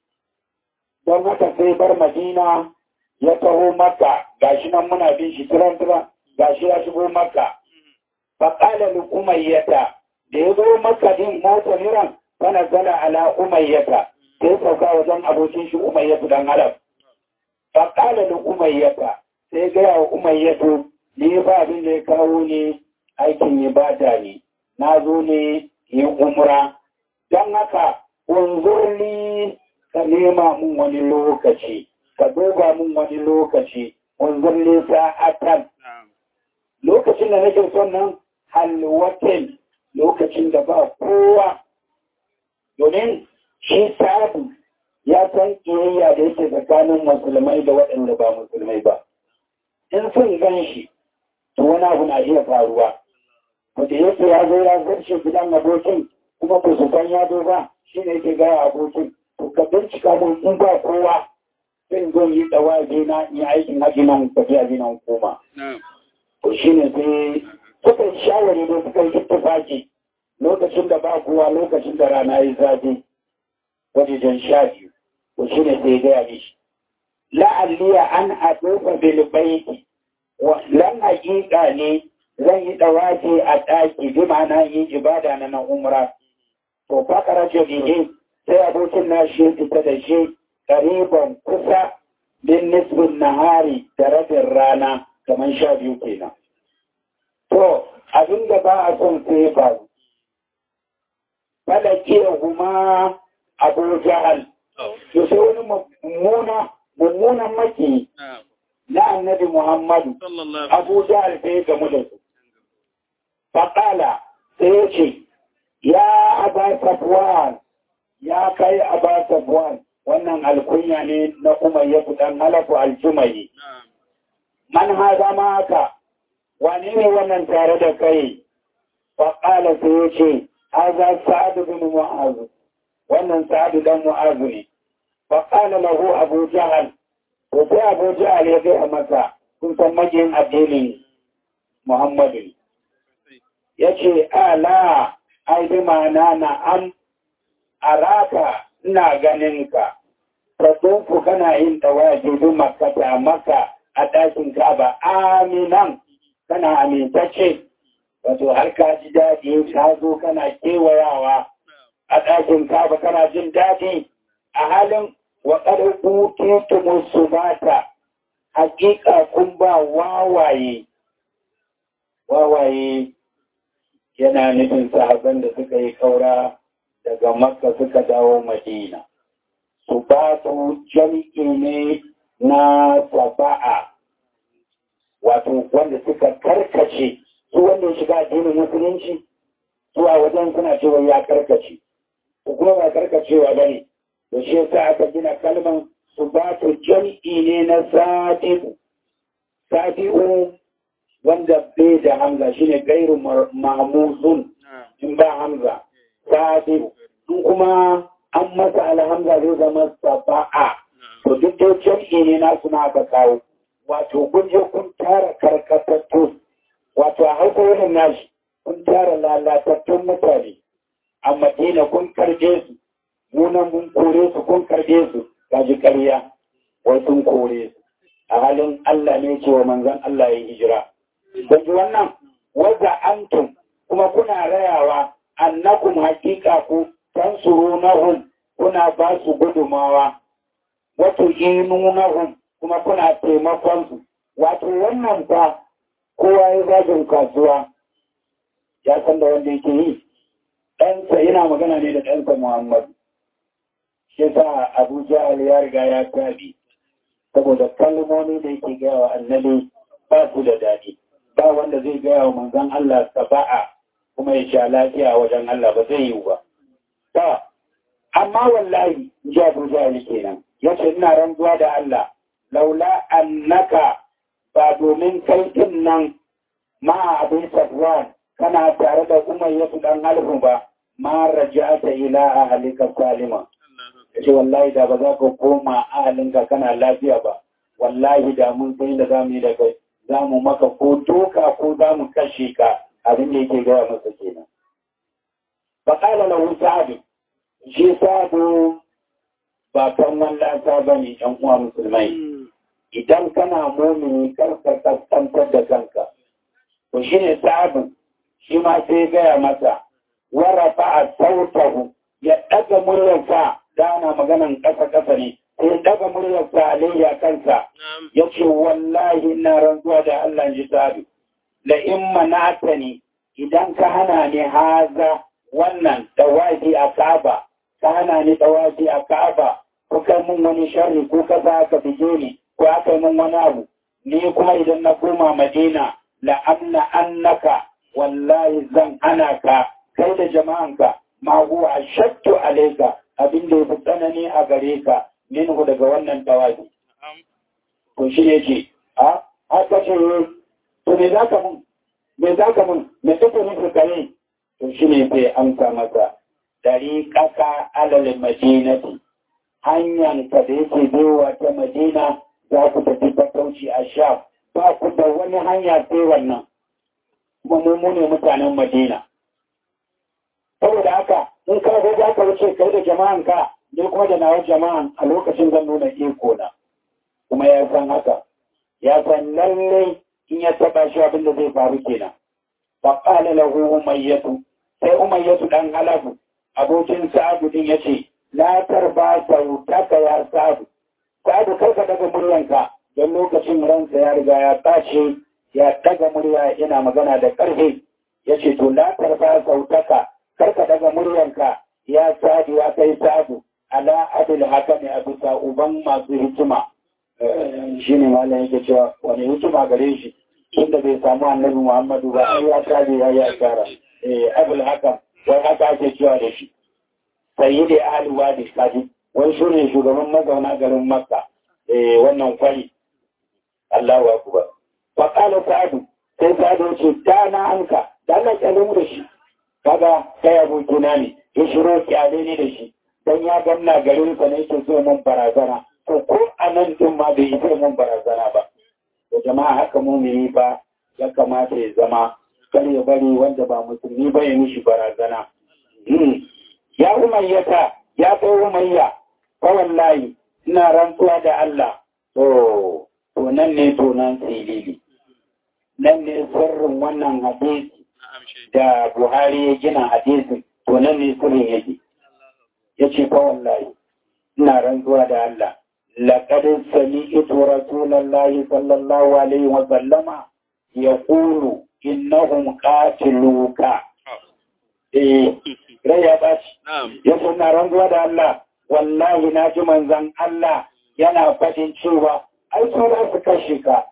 don haka sai bar Madina ya taho maka gashi nan muna bin shi tiran tiran gashi ya shigo maka. Faƙala li umayyata da ya zo maka din mota miran fana zala ala umayyata sai sauka wajen abokin shi umayyatu dan halaf fa qala li umayyata sai ga wa umayyatu ni ba abin da ya kawo ne aikin ibada ne na zo ne yin umra don haka unzurli ka nema mun wani lokaci ka duba mun wani lokaci unzurli sa'atan lokacin da nake son nan halwatin lokacin da ba kowa domin shi sabu ya san ƙiyayya da yake tsakanin musulmai da waɗanda ba musulmai ba. In sun gan shi, to wani abu na iya faruwa. Wata yake ya zo ya zarce gidan abokin kuma ba su san ya zo ba shi ne yake gaya abokin. To ka bincika mun in ba kowa sai zo yi tsawaje na yi aikin haji nan tafiya nan koma. To shi ne sai suka yi shawari da suka yi ittifaki lokacin da ba kowa lokacin da rana yi zafi. wajen sha biyu to shi ne sai gaya mishi la'alliya an adofa bil baiti lan hakika ne zan yi dawafi a ɗaki bi ma'ana yi ibada na nan umra to fakara ce bihi sai abokin na shi fita da shi ƙariban kusa bin nisbin nahari da rabin rana kamar sha biyu kenan to abin da ba a son sai faru falakiyar kuma abu jahal to sai wani mummuna mummunan maki na annabi Muhammadu Abu Jahal sai gamu da su faƙala sai ya ce ya aba safwan ya kai aba safwan wannan alkunya ne na umayyatu dan halafu aljumayi man haza ma haka wane ne wannan tare da kai faƙala sai ya ce haza sa'adu bin mu'azu wannan sa'adu dan mu'azu ne faƙala lahu abu jahal to sai abu jahal ya gaya masa kun san magiyin addinin muhammadu ne ya ce ala ai bi ma'ana na an araka ina ganin ka ta tsofu kana yin tawaji bi makata maka a ɗakin kaba aminan kana amintacce wato har ka ji daɗi ka zo kana kewayawa a ɗakin kaba kana jin daɗi a halin wa ƙarfi musu mata hakika kun ba wawaye wawaye yana nufin sahaban da suka yi kaura daga makka suka dawo madina su ba su jam'i ne na saba'a wato wanda suka karkace su wanda ya shiga addinin musulunci su a wajen suna cewa ya karkace su kuma ba karkacewa ba ne da shi yasa aka gina kalman su ba su jam'i ne na sadi'u sadi'u wanda bai da hamza shine gairu mahmuzun in ba hamza sadi'u in kuma an masa alhamza zai zama saba'a to duk da jam'i ne na suna aka kawo wato kun je kun tara karkatattu wato a hausa wurin nashi kun tara lalatattun mutane a madina kun karje su munan mun kore su kun karje su kaji karya wai sun kore su a halin Allah ne ce wa manzon Allah ya hijira don wannan wadda antum kuma kuna rayawa annakum haƙiƙa ku tansurunahum kuna ba su gudumawa wato inunahum kuma kuna taimakon su wato wannan fa kowa ya zagin kasuwa ya san da wanda yake yi ɗansa yana magana ne da ɗansa Muhammadu shi sa Abu Jahal ya riga ya tabi saboda kalmomi da yake gaya wa annabi ba su da daɗi ba wanda zai gaya wa manzon Allah saba'a kuma ya sha lafiya wajen Allah ba zai yi ba ta amma wallahi ji Abu Jahal kenan yace ina rantsuwa da Allah laula annaka ba domin kai din nan ma abin safwan kana tare da umayyatu dan alhu ba ma raja'ata ila ahlika salima yace wallahi da ba za ka koma ahalinka kana lafiya ba wallahi da mun sai da zamu yi da kai za mu maka ko doka ko za mu kashe ka abin da yake gaya masa kenan ba kala lahu sa'adu shi sa'adu ba kan wallata ba ne ɗan uwa musulmai idan kana mumini karka kaskantar da kanka to shi ne sa'adu shi ma sai gaya masa warafa a sautahu ya ɗaga muryarsa dana maganan ƙasa-ƙasa ne sai ya ɗaga muryarsa alayya kansa ya ce wallahi na rantsuwa da Allah ji sa'adu la in manata ne idan ka hana ni haza wannan tawafi a Ka'aba ka hana ni tawafi a Ka'aba ko kai mun wani sharri ko ka sa ka fije ni ko aka yi mun wani abu ni kuma idan na koma Madina la amna annaka wallahi zan hana ka kai da jama'anka ma huwa ashattu alayka abin da yafi tsanani a gare ka minhu daga wannan tawafi to shi ne ce a haka ce to me zaka mun me zaka mun me kake nufi kare to shi ne sai amsa masa dari kaka alal madinati hanyar ka da yake bewa ta madina za ku tafi fatauci a sha ba ku da wani hanya sai wannan kuma mu ne mutanen madina saboda haka in ka ga za ka wuce kai da jama'an ka ne kuma da nawa jama'an a lokacin zan nuna iko na kuma ya san haka ya san lalle in ya taba shi abin da zai faru kenan fa qala lahu umayyatu sai umayyatu dan halabu abokin sa'adu din yace la tarba sautaka ya sa'adu sa'adu kar ka daga muryanka don lokacin ransa ya riga ya tashi ya daga murya yana magana da karfi yace to la tarba sautaka kar ka daga muryanka ya sa'adu ya kai sa'adu ala adil haka ne a bisa uban masu hikima shi ne malam yake cewa wani hikima gare shi inda bai samu annabi muhammadu ba ai ya kare ya yi asara eh abul hakan wai haka ake cewa da shi sayyidi ahli wadi kaji wai shi ne shugaban mazauna garin makka eh wannan kwari Allahu akbar fa qala sa'adu sai sa'adu ya ce da na anka da Allah ya mu da shi kaga kai abokina ne ya shiro kyale ne da shi dan ya ganna garin sa ne yake so mun barazana to ko a nan din ma bai yi mun barazana ba da jama'a haka mumini ba ya kamata ya zama kar ya bari wanda ba musulmi ba ya mishi barazana ya umayyata ya kai umayya fa wallahi ina rantsuwa da Allah to to nan ne to nan silili nan ne sirrin wannan hadisi da Buhari ya gina hadisin to nan ne sirrin yake yace fa wallahi ina rantsuwa da Allah لقد سمعت رسول الله صلى الله عليه وسلم يقول إنهم قاتلوك eh rai ya baci ya suna ranzuwa da Allah wallahi na ji manzan Allah yana faɗin cewa ai su za su kashe ka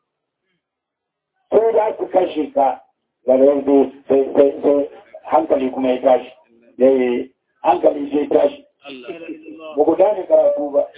su za su kashe ka gare sai sai hankali kuma ya tashi hankali sai tashi ba ku gane karatu ba.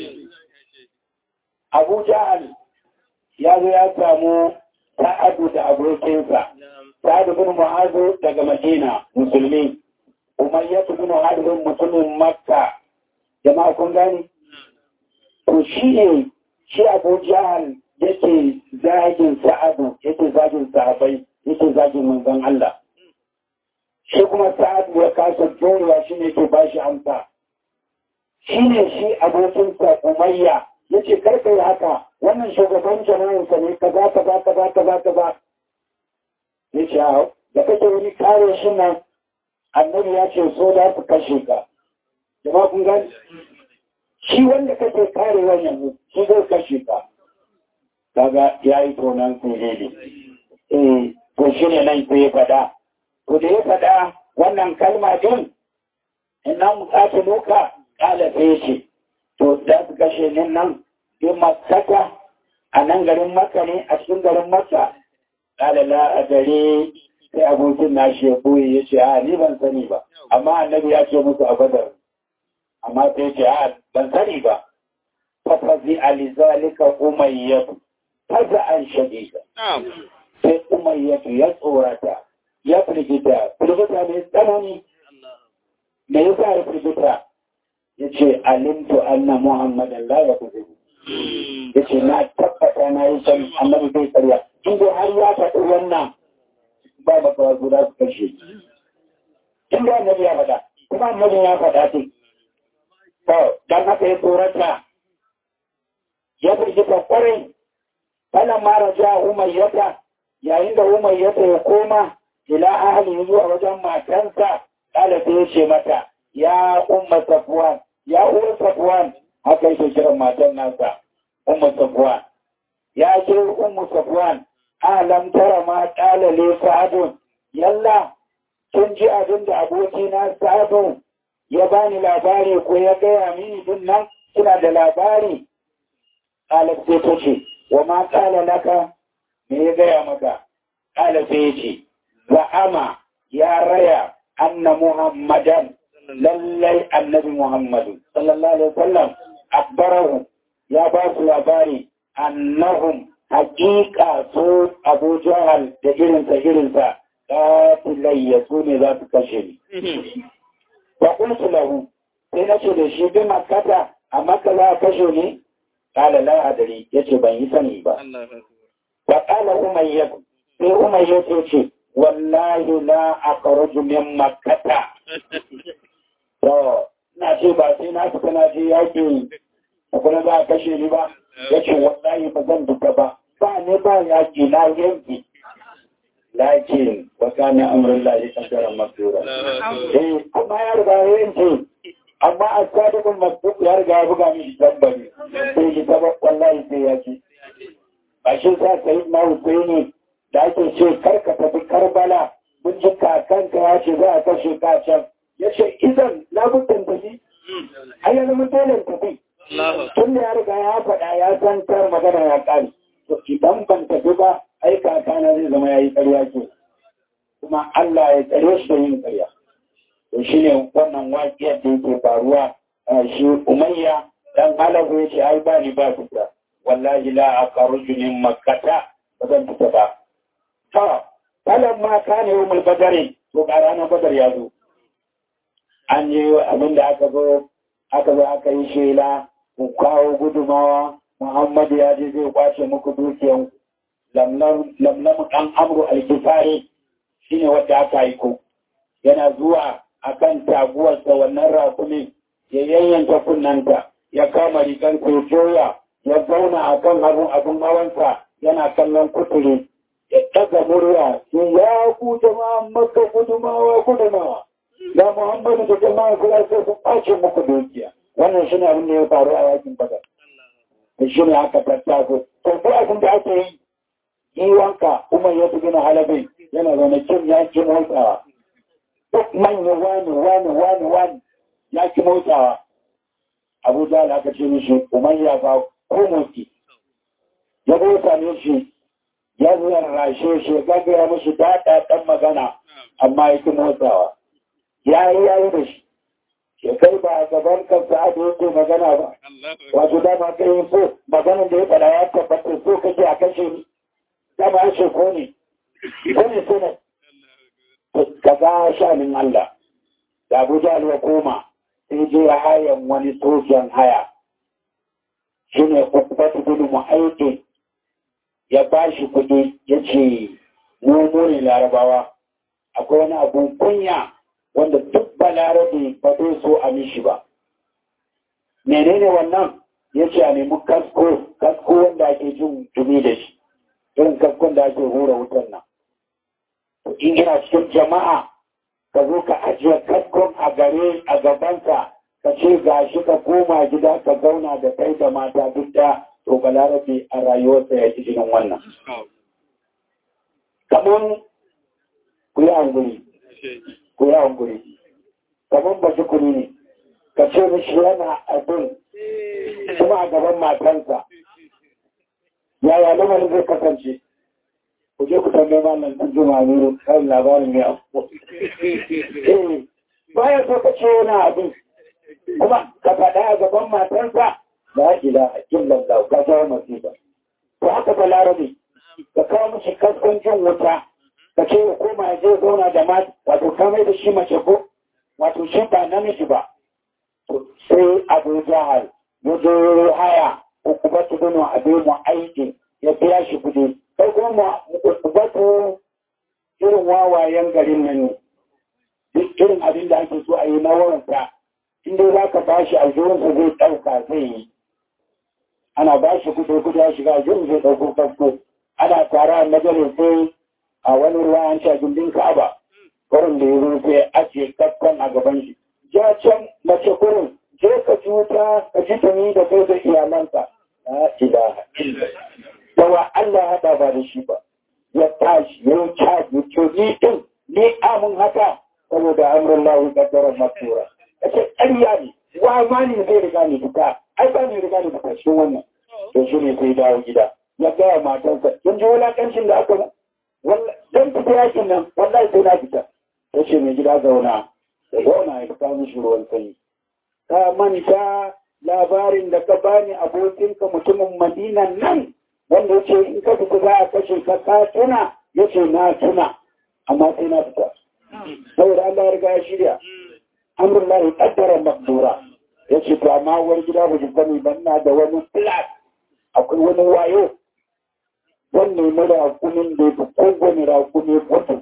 Abu Jahal ya zo ya samu ta'adu da abokinsa, ta'adu bin Mu'azu daga Madina, musulmi, Umayyatu bin Harbin mutumin Makka, jama'a kun gani? To shi ne, shi Abu Jahal yake zagin sa'adu, yake zagin sahabai, yake zagin manzon Allah. Shi kuma sa'adu ya kasa jorewa shi ne ke ba shi amsa. shi ne shi abokinsa umayya ya ce karka yi haka wannan shugaban jama'insa ne kaza kaza kaza kaza kaza ya ce hau da kake wani kare shi nan annabi ya ce so da su kashe ka jama'a kun gani shi wanda kake kare wannan shi zai kashe ka kaga ya yi tonan sirri eh to shi ne nan sai ya faɗa to da ya faɗa wannan kalma din inna muqatiluka kala sai ce to da su kashe ni nan bi makaka a nan garin maka ne a cikin garin maka kala la a gare sai abokin na shi ya boye ya ce a ni ban sani ba amma annabi ya ce musu a badar amma sai ce a ban sani ba fafazi alizalika umayyatu faza an shadida sai umayyatu ya tsorata ya firgita firgita mai tsanani me yasa ya firgita ya ce alimtu anna muhammadan la ya kuzi ya ce na tabbata na yi san annabi bai karya inda har ya faɗi wannan ba ba kawai guda su kashe inda annabi ya faɗa kuma annabi ya faɗa ce to dan haka ya tsorata ya firgita kwarai falan mara ja umayyata yayin da umayyata ya koma ila ahli zuwa wajen matansa kala ta yace mata ya umma safwan ya uwa safwan haka yake kiran matan nasa umma safwan ya ce ummu safwan alam tara ma kala le sa'adun yalla kin ji abin da abokina sa'adun ya bani labari ko ya gaya mini din nan kina da labari kala sai ta ce wa ma kala laka me ya gaya maka kala sai ya ce za'ama ya raya anna muhammadan lallai annabi muhammadu sallallahu alaihi wasallam akbarahu ya ba su labari annahum haƙiƙa su abu jahal da irinsa irinsa ƙatilayya su ne za su kashe ni wa kuntu lahu sai na ce da shi bi makata a maka za a kashe ni ƙala la adari ya ce ban yi sani ba wa ƙala umayyar sai umayyar ce wallahi la akhruju min makkata to na ce ba sai na fita na je yaki kuma za a kashe ni ba yace wallahi ba zan fita ba ba ne ba yaki na yanki lakin wa kana amrun lahi qadaran masura eh amma ya riga yanki amma asadiqul masduq ya riga ya buga mishi tabbari sai ki taba wallahi sai yaki ba shi sa sai na Husaini da ake ce karka tafi karbala mun ji kakanka ya ce za a kashe ka can ya ce idan labutan tafi a yanzu mun dole tafi tun da ya riga ya faɗa ya san kar magana ya ƙari to idan ban tafi ba ai kakana zai zama ya yi ƙarya ke kuma Allah ya tsare shi da yin ƙarya to shi ne wannan waƙiyar da yake faruwa shi umayya dan halabu ya ce ai ba ni ba fita wallahi la aqaruju min makkata ba zan fita ba to kalan ma kana yawmul badari to ga ranar badar ya zo an yi abin da aka zo aka zo aka yi shela ku kawo gudumawa muhammadu ya je zai kwace muku dukiyan lamlam ɗan amru alkifari shi ne wadda aka aiko yana zuwa akan taguwarsa wannan rakumin ya yayyanka kunnanta ya kama rigansa ya joya ya zauna akan abun abun hawansa yana kallon kuturi ya ɗaga murya ya ku jama'a maka gudumawa gudumawa da Muhammadu da jama'a kula sai su ɓace muku dukiya wannan shi ne abin da ya faru a yakin badar da shi ne aka tattago to ko abin da ake yi yi wanka umar ya fi gina halabin yana zaune kin ya ki motsawa duk manya wani wani wani wani ya ki motsawa abu da aka ce mishi umar ya ba ko motsi ya bauta ne shi ya zarrashe shi ya gagara mishi daɗa ɗan magana amma ya ki motsawa ya yi ya yi da shi ke kai ba a gaban kansa a yake magana ba wato dama kai yi so maganin da ya faɗa ya tabbata so kake a kashe ni dama ya ce ko ne ko ne so ne ka ga shanin Allah da Abu Jahl ya koma sai je hayan wani sojan haya shine ukbatu bin mu'ayyid ya bashi kuɗi ya ce mu mu ne larabawa akwai wani abun kunya wanda duk balarabe ba zai so a mishi ba. Menene wannan ya ce a nemi kasko, kasko wanda ake jin jumi da shi, irin kaskon da ake hura wutan nan. In ina cikin jama'a, ka zo ka ajiye kaskon a gare a gabanka, ka ce ga shi ka koma gida ka zauna da kai da mata duk da to balarabe a rayuwarsa ya ji jinin wannan. Kamar ku yi hankuri. ko ya hankuri kamar ba shukuri ne ka ce mishi yana abin kuma a gaban matansa yaya lamarin zai kasance ku je ku tambaye malam ɗan juma nuru kan labarin mai abu eh baya so ka ce yana abin kuma ka faɗa a gaban matansa la ilaha illallah ka jawo masifa to haka ba larabe ka kawo mishi kaskancin wuta ka ce ya koma ya je zauna da mata wato kamar da shi mace ko wato shi ba namiji ba sai abu jahal ya zo haya ukubatu bin abu mu aiki ya biya shi kudi sai kuma ukubatu irin wawayen garin nan ne duk irin abin da ake so a yi na waranta inda za ka ba shi aljihunsa zai ɗauka zai yi ana ba shi kudi kudi ya shiga aljihun zai ɗauko kasko ana tara a majalisai a wani ruwa an ce gindin ka'aba kurin da ya zo sai ajiye kaskon a gaban shi ja can mace kurin je ka ji wuta ka ji tuni da kai da iyalanka la ilaha illa dawa Allah hada ba da shi ba ya tashi ya yi caji to ni din ni amin haka saboda amrun lahu kaddara masura kace ƙarya ne wa ma ne zai riga ni fita ai ba ni riga ni fita shi wannan to shi ne sai dawo gida ya gaya matarsa kin ji wulakancin da aka don fita yakin nan wallahi sai na fita ya ce mai gida zauna da zauna ya fita mishi ruwan sanyi ka manta labarin da ka bani abokinka mutumin madinan nan wanda ya ce in ka fita za a kashe ka ka tuna ya ce na tuna amma sai na fita saboda Allah ya riga ya shirya amrullahi qaddara maqdura ya ce to amma wani gida ba ji sani ban na da wani plan akwai wani wayo wannan na rakunin da ya fi kowane rakuni kwatu.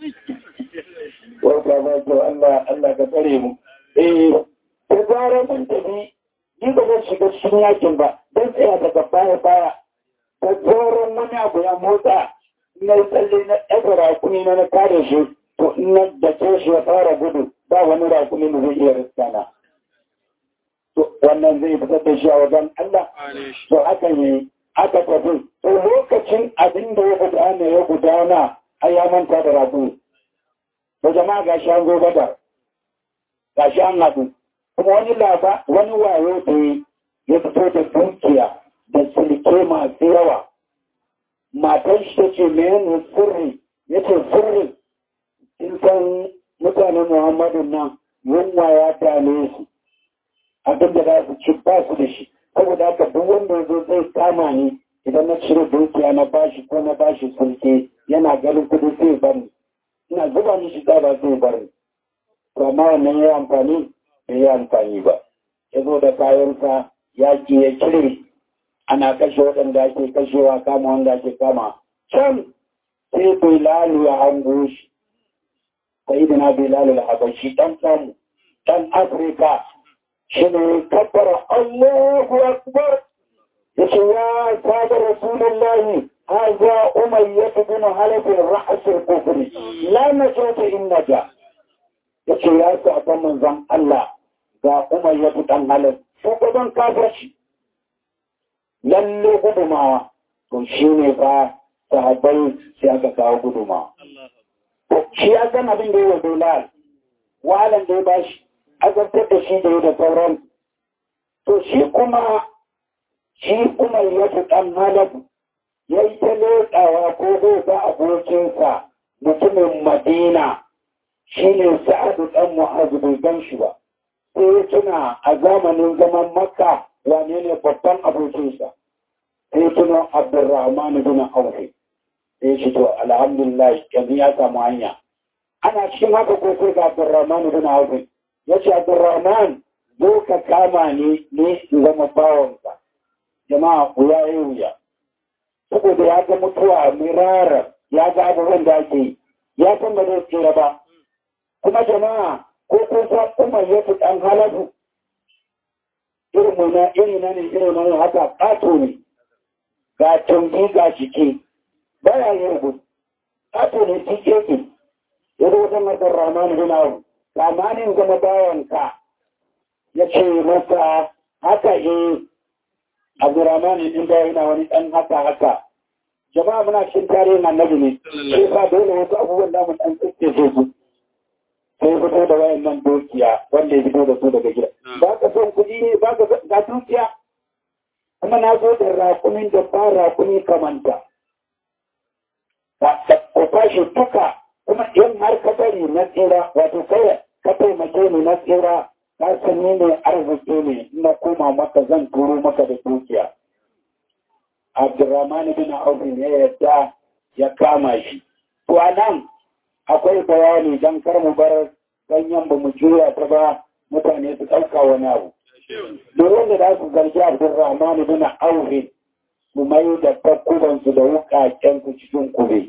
Wata ba kyau Allah Allah ka tsare mu. Eh, ta zara mun tafi, ni ba zan shiga cikin yakin ba, don tsaya daga baya baya. Ta tsoron wani abu ya motsa, na yi tsalle na ɗaga rakuni na na kare shi, to ina da ke shi ya fara gudu, ba wani rakuni da zai iya riskana. To wannan zai fitar da shi a wajen Allah, to hakan yi aka tafi to lokacin abin da ya gudana ya gudana a ya manta da rabu to jama'a ga shi an zo gada ga shi an haɗu kuma wani laba wani wayo da yi ya fito da dukiya da silke masu yawa matan shi ta ce mene sirri ya ce sirri in san mutanen muhammadu nan yunwa ya dame su abin da za su ci ba su da shi saboda haka duk wanda zo zai kama ni idan na cire dukiya na bashi ko na bashi sulke yana ganin kudi sai bari ina zuba mishi ba sai bari to amma wannan ya amfani bai yi amfani ba ya zo da kayansa yaƙi ya cire ana kashe waɗanda ake kashewa kama wanda ake kama can sai bilalu ya hango shi sai da na bilalu ya habashi ɗan samu ɗan afirka shi ne kabbara allahu akbar ya ce ya sada rasulullahi haza umayyah bin halaf ra'as al-kufr la najata in naja yace ya sa ta manzon Allah ga umayyah dan halaf shugaban kafirci lalle gudumawa to shi ne fa sahabbai sai aka kawo gudumawa shi ya san abin da ya wa Bilal wahalan da ya bashi azabtar da shi da ya da sauran to shi kuma shi kuma ya fi ɗan halabu ya yi ta leƙawa ko zai ga abokinsa mutumin madina shi ne sa'adu ɗan mu'azu bai gan shi ba sai ya tuna a zamanin zaman makka wane ne babban abokinsa sai ya tuna abdurrahman bin aufi sai shi to alhamdulillah yanzu ya samu hanya ana cikin haka ko sai ga abdurrahman bin aufi ya ce abdurrahman zo ka kama ni ne in zama bawansa jama'a wuya ya wuya saboda ya ga mutuwa mirara ya ga abubuwan da ake yi ya san ba zai tsira ba kuma jama'a ko kun san umar ya fi ɗan halatu irin muna iri na ne irin na ne haka ƙato ne ga tumbi ga jiki baya yin gudu ƙato ne tike ke ya zo wajen masar ramani bin abu ramanin gama bawanka ya ce masa haka eh Abdurrahman din da yana wani dan haka haka jama'a muna cikin tarihin annabi ne sai fa dole wasu abubuwan da mun dan tsike su sai fito da wayan nan dukiya wanda ya fito da su daga gida ba ka son kuɗi ne ba ka ga dukiya kuma na zo da raƙumin da ba raƙumi kamanta ka fashi duka kuma in har ka bari na tsira wato kai ka taimake ni na tsira ka sani ne arziki ne na koma maka zan turo maka da dukiya abdurrahman bin auf ne yadda ya kama shi to anan akwai bayani dan kar mu bar ganyen ba mu juya ta ba mutane su ɗauka wani abu duk wanda za su zargi abdurrahman bin auf su mai da takkubansu da wukaken su cikin kube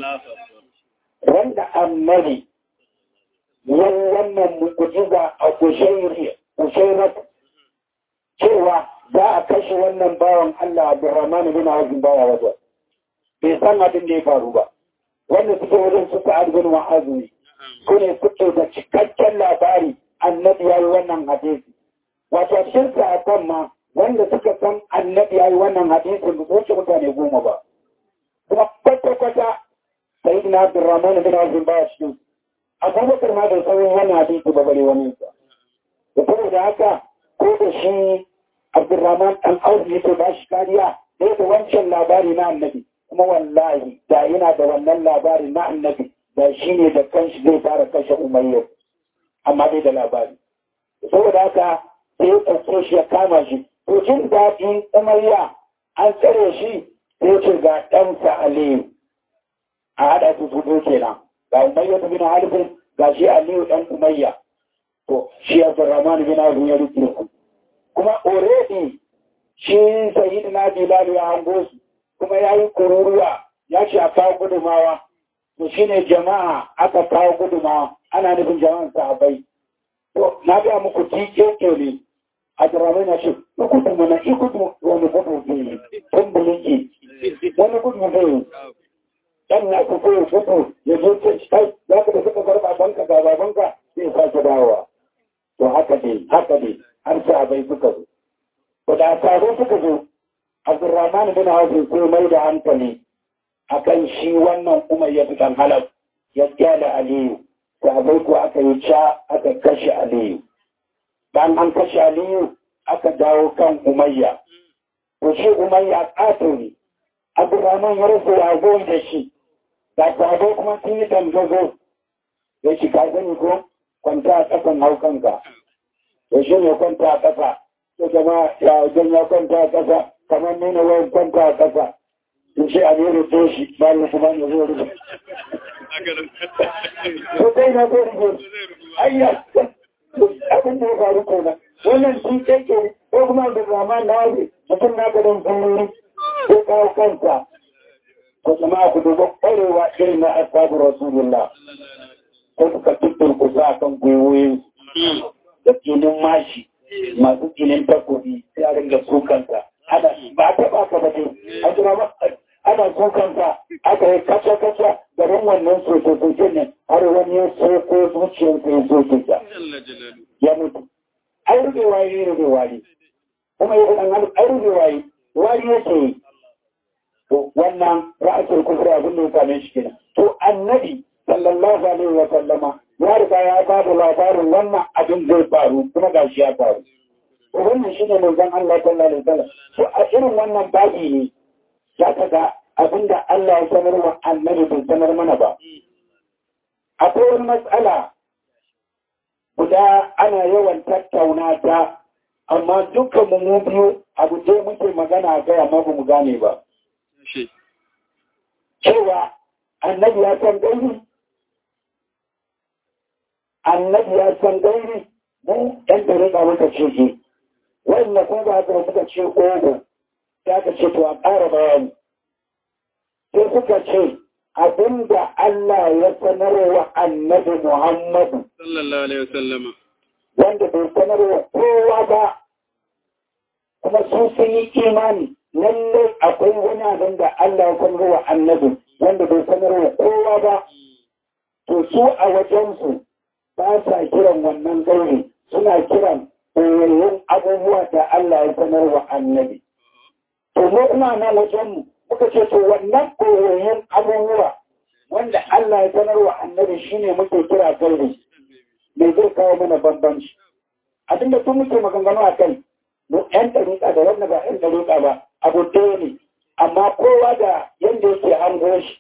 wanda annabi yan wannan mu'jiza a kushairat cewa za a kashe wannan bawan Allah Abdurrahman bin Auf baya wajen bai san abin da ya faru ba wanda suke wajen su sa'ad bin Mu'az ne su ne suke da cikakken labari annabi yayi wannan hadisi wato cikin sahabban ma wanda suka san annabi yayi wannan hadisi ba su wuce mutane goma ba kuma kwata-kwata sayyidina Abdurrahman bin Auf baya cikin abubakar ma da sauran wani hadisi ba bare wani sa da saboda haka ko da shi abdurrahman dan auzu yake ba shi kariya da da wancan labari na annabi kuma wallahi da yana da wannan labari na annabi da shi ne da kanshi zai fara kashe umayya amma dai da labari saboda haka sai ya ɗauke shi ya kama shi to jin daɗin umayya an tsare shi sai ce ga ɗansa aliyu a haɗa su su kenan ga umayya bin halifin ga shi aliyu dan umayya to shi abdurrahman bin abu ya rike ku kuma already shi sayyidina bilal ya hango su kuma ya yi kururuwa ya ce a kawo gudumawa to shine jama'a aka kawo gudumawa ana nufin jama'an sahabbai to na ga muku tike ne abdurrahman ya ce ikutu mana ikutu wani gudu ne tun buliki wani gudu ne dan na ku koyo fito ya zo ce kai za ka da suka bar babanka ga babanka zai sake dawowa to haka ne haka ne har sahabai suka zo to da taro suka zo Abdurrahman bin Auf sai mai da hankali akan shi wannan Umayya bin Halaf ya kyale Aliyu sahabai ko aka yi ca aka kashe Aliyu dan an kashe Aliyu aka dawo kan umayya to shi umayya ƙato ne abdurrahman ya rasa yago da shi ga sabo kuma sun yi dangazo ya shi ka gani ko kwanta a ƙasan haukanka to shi ne kwanta a ƙasa to jama ya wajen ya kwanta a ƙasa kamar nuna wani kwanta a ƙasa in ce a nero to shi bayan kuma ya zo rufe ko kai na zo rufe ayya abin da ya faru kenan wannan shi keke ko kuma da zama na ne mutum na gadon sauri ko kawo kansa ko kuma ku duba kwarewa irin na ashabu rasulullah ko suka tuttur kusa a kan gwiwoyin da kinin mashi masu kinin takobi sai a ringa kukansa ana ba ta ba ka bace a jira ba ana kukansa aka yi kaca-kaca garin wannan soke-soke ne har wani ya soko zuciyarsa ya soke ta ya mutu ai rufe waye rufe wari kuma yi ɗan hannu ai rufe waye wari yake yi to wannan ra'asul kufri abin da ya same shi kenan to annabi sallallahu alaihi wa sallama ya riga ya ba da labarin wannan abin zai faru kuma gashi ya faru to wannan shine manzon Allah sallallahu alaihi wa sallam to a irin wannan babi ne za ka ga abin da Allah ya sanar wa annabi bai sanar mana ba akwai wani matsala guda ana yawan tattauna ta amma dukkan mu biyu abu je muke magana ga amma ba mu gane ba cewa annabi ya san gairi annabi ya san gairi mu ɗan da rika muka ce ke wanda kuma ba haka suka ce ogo ya ka ce to a ƙara bayani sai suka ce abinda Allah ya sanarwa annabi Muhammadu sallallahu alaihi wasallama wanda bai sanarwa kowa ba kuma su sun yi imani lallai akwai wani abin da Allah ya sanarwa annabi wanda bai sanarwa kowa ba to su a wajensu ba sa kiran wannan gauri suna kiran ɓoyayyun abubuwa da Allah ya sanarwa annabi to mu kuma nan wajenmu muka ce to wannan ɓoyayyun abubuwa wanda Allah ya sanarwa annabi shine muke kira gauri me zai kawo mana bambanci abinda tun muke maganganu a kai mu ƴan ɗariƙa da wanda ba ƴan ɗariƙa ba abu ɗaya ne amma kowa da yadda yake hango shi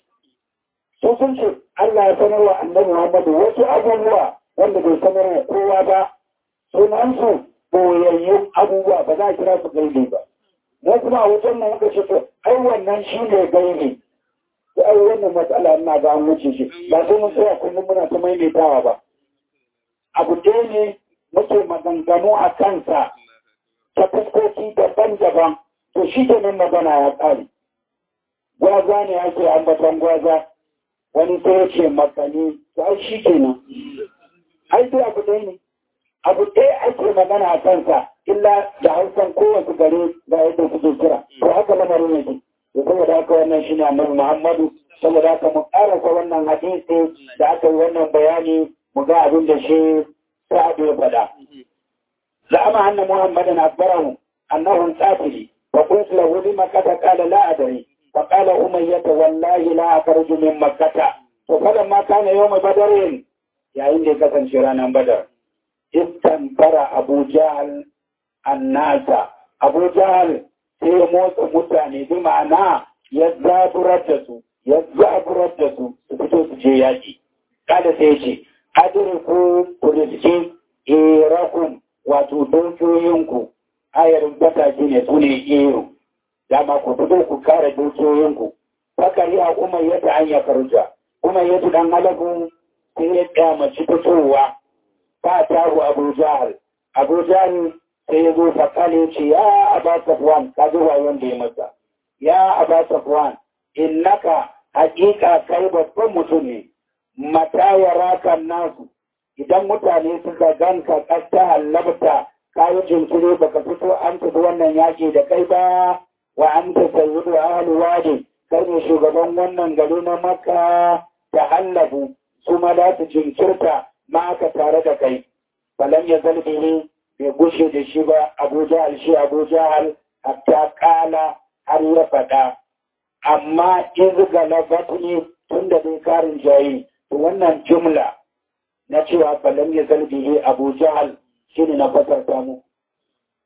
su sun ce Allah ya sanarwa annabi Muhammadu wasu abubuwa wanda bai sanarwa kowa ba sunansu boyayyun abubuwa ba za a kira su gaibe ba mu kuma a wajen mu muka ce to ai wannan shi ne gaibe to ai wannan matsala ina ga an wuce shi ba sai mun tsaya kullum muna ta maimaitawa ba abu ɗaya ne muke maganganu a kansa ta fuskoki daban-daban to shi ke nan magana ya ƙare gwaza ne ake ambatan gwaza wani sai ya ce makani to ai shi ke nan ai dai abu ɗaya ne abu ɗaya ake magana a kansa illa da hausan kowace gare ga yadda suke kira to haka lamarin yake to saboda haka wannan shi ne annabi muhammadu saboda haka mu ƙarasa wannan hadisi da aka yi wannan bayani mu ga abin da shi sa'ad ya faɗa زعم أن محمدا أخبره أنه قاتل فقلت له لما قد قال لا أدري فقال أمية والله لا أخرج من مكة فلما كان يوم بدر يا إني كسن شرانا بدر استنفر أبو جهل الناس أبو جهل sai motsa mutane bi ma'ana ya zaburar da su ya zaburar da su su fito su je yaƙi kada sai ce adiriku ku riski irakun wato dukiyoyinku ayarin bataki ne su ne iyo dama ku fito ku kare dukiyoyinku fakari a umar yadda an ya farja umar yadda dan halabu sai ya kyamaci fitowa ta taru abu jahal abu jahal sai ya zo fakali ya ce ya aba safwan ka ji wayon da ya masa ya aba safwan innaka hakika kai babban mutum ne mata ya rakan nasu idan mutane suka ganka ƙasta hallabta kayi jinkiri baka fito an tafi wannan yaƙi da kai ba wa an ta sayyidu ahlu wadi kai ne shugaban wannan gari na maka da hallabu su ma za su jinkirta ma aka tare da kai falan ya zalbi ne bai gushe da shi ba abu jahal shi abu jahal hatta kala har ya faɗa amma in galabat ne tun da bai karin jayi wannan jumla na cewa falam ya zalbihi abu jahal shi ne na fasarta mu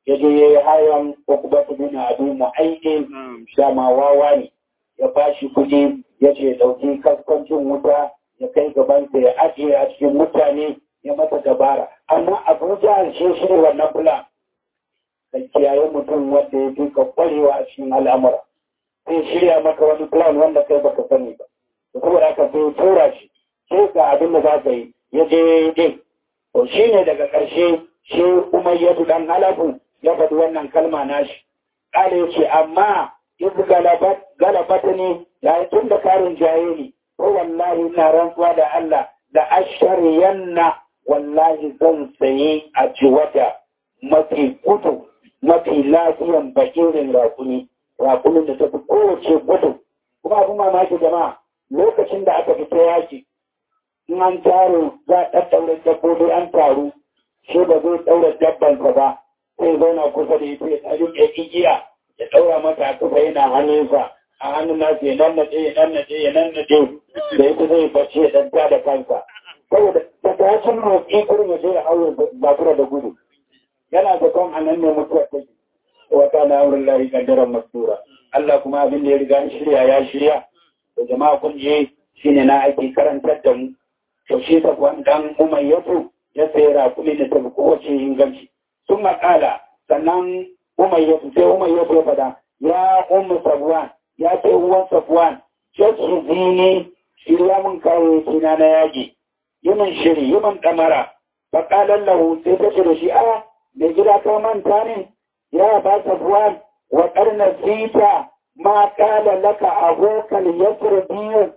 ya je ya yi hayan ukubatu bin abu mu'aiki dama wawa ne ya ba shi kuɗi ya ce ɗauki kaskancin wuta ya kai gaban ya ajiye a cikin mutane ya masa dabara amma abuja shi shi wannan plan ka kiyaye mutum wanda ya fi ka kwarewa a cikin al'amura sai shirya maka wani plan wanda kai baka sani ba da saboda haka sai tura shi sai ga abin da za ka yi ya je din to shi ne daga ƙarshe shi umayyadu dan halafu ya faɗi wannan kalma nashi ƙale ce amma yanzu galabata ne ya yi tun da karin jaye ne ko wallahi na rantsuwa da Allah da ashariyanna wallahi zan saye a jiwata mafi gudu mafi lafiyan bakirin rakuni rakunin da ta fi kowace gudu kuma abin mamaki jama'a lokacin da aka fita yaki in an taro za a ɗaɗɗaure dabbobi an taru shi ba zai ɗaura dabbansa ba sai zauna kusa da ita ya tsari ya igiya ya ɗaura mata a kusa yana hannunsa a hannun nasu ya nannaɗe ya nannaɗe ya nannaɗe da ita zai bacci ya ɗanta da kansa saboda ta tashin roƙi kurin ya je ya haure bakura da gudu yana da kan a nan ne mutuwar take wata na wurin lahi kaddaran masura Allah kuma abin da ya riga shirya ya shirya da jama'a kun je shine na ake karantar da mu to shi ta kwan dan umayyatu ya sayi rakumi da tafi kowace inganci sun makala sannan umayyatu sai umayyatu ya fada ya ummu safwan ya ce uwan safwan jesu zini shirya mun kayayyaki na na yaji yi min shiri yi min ɗamara faƙalar lahu sai ta ce da shi a da gida ka manta ne ya ba safwan wa ƙarnar fita ma ƙala laka abokan yasir biyu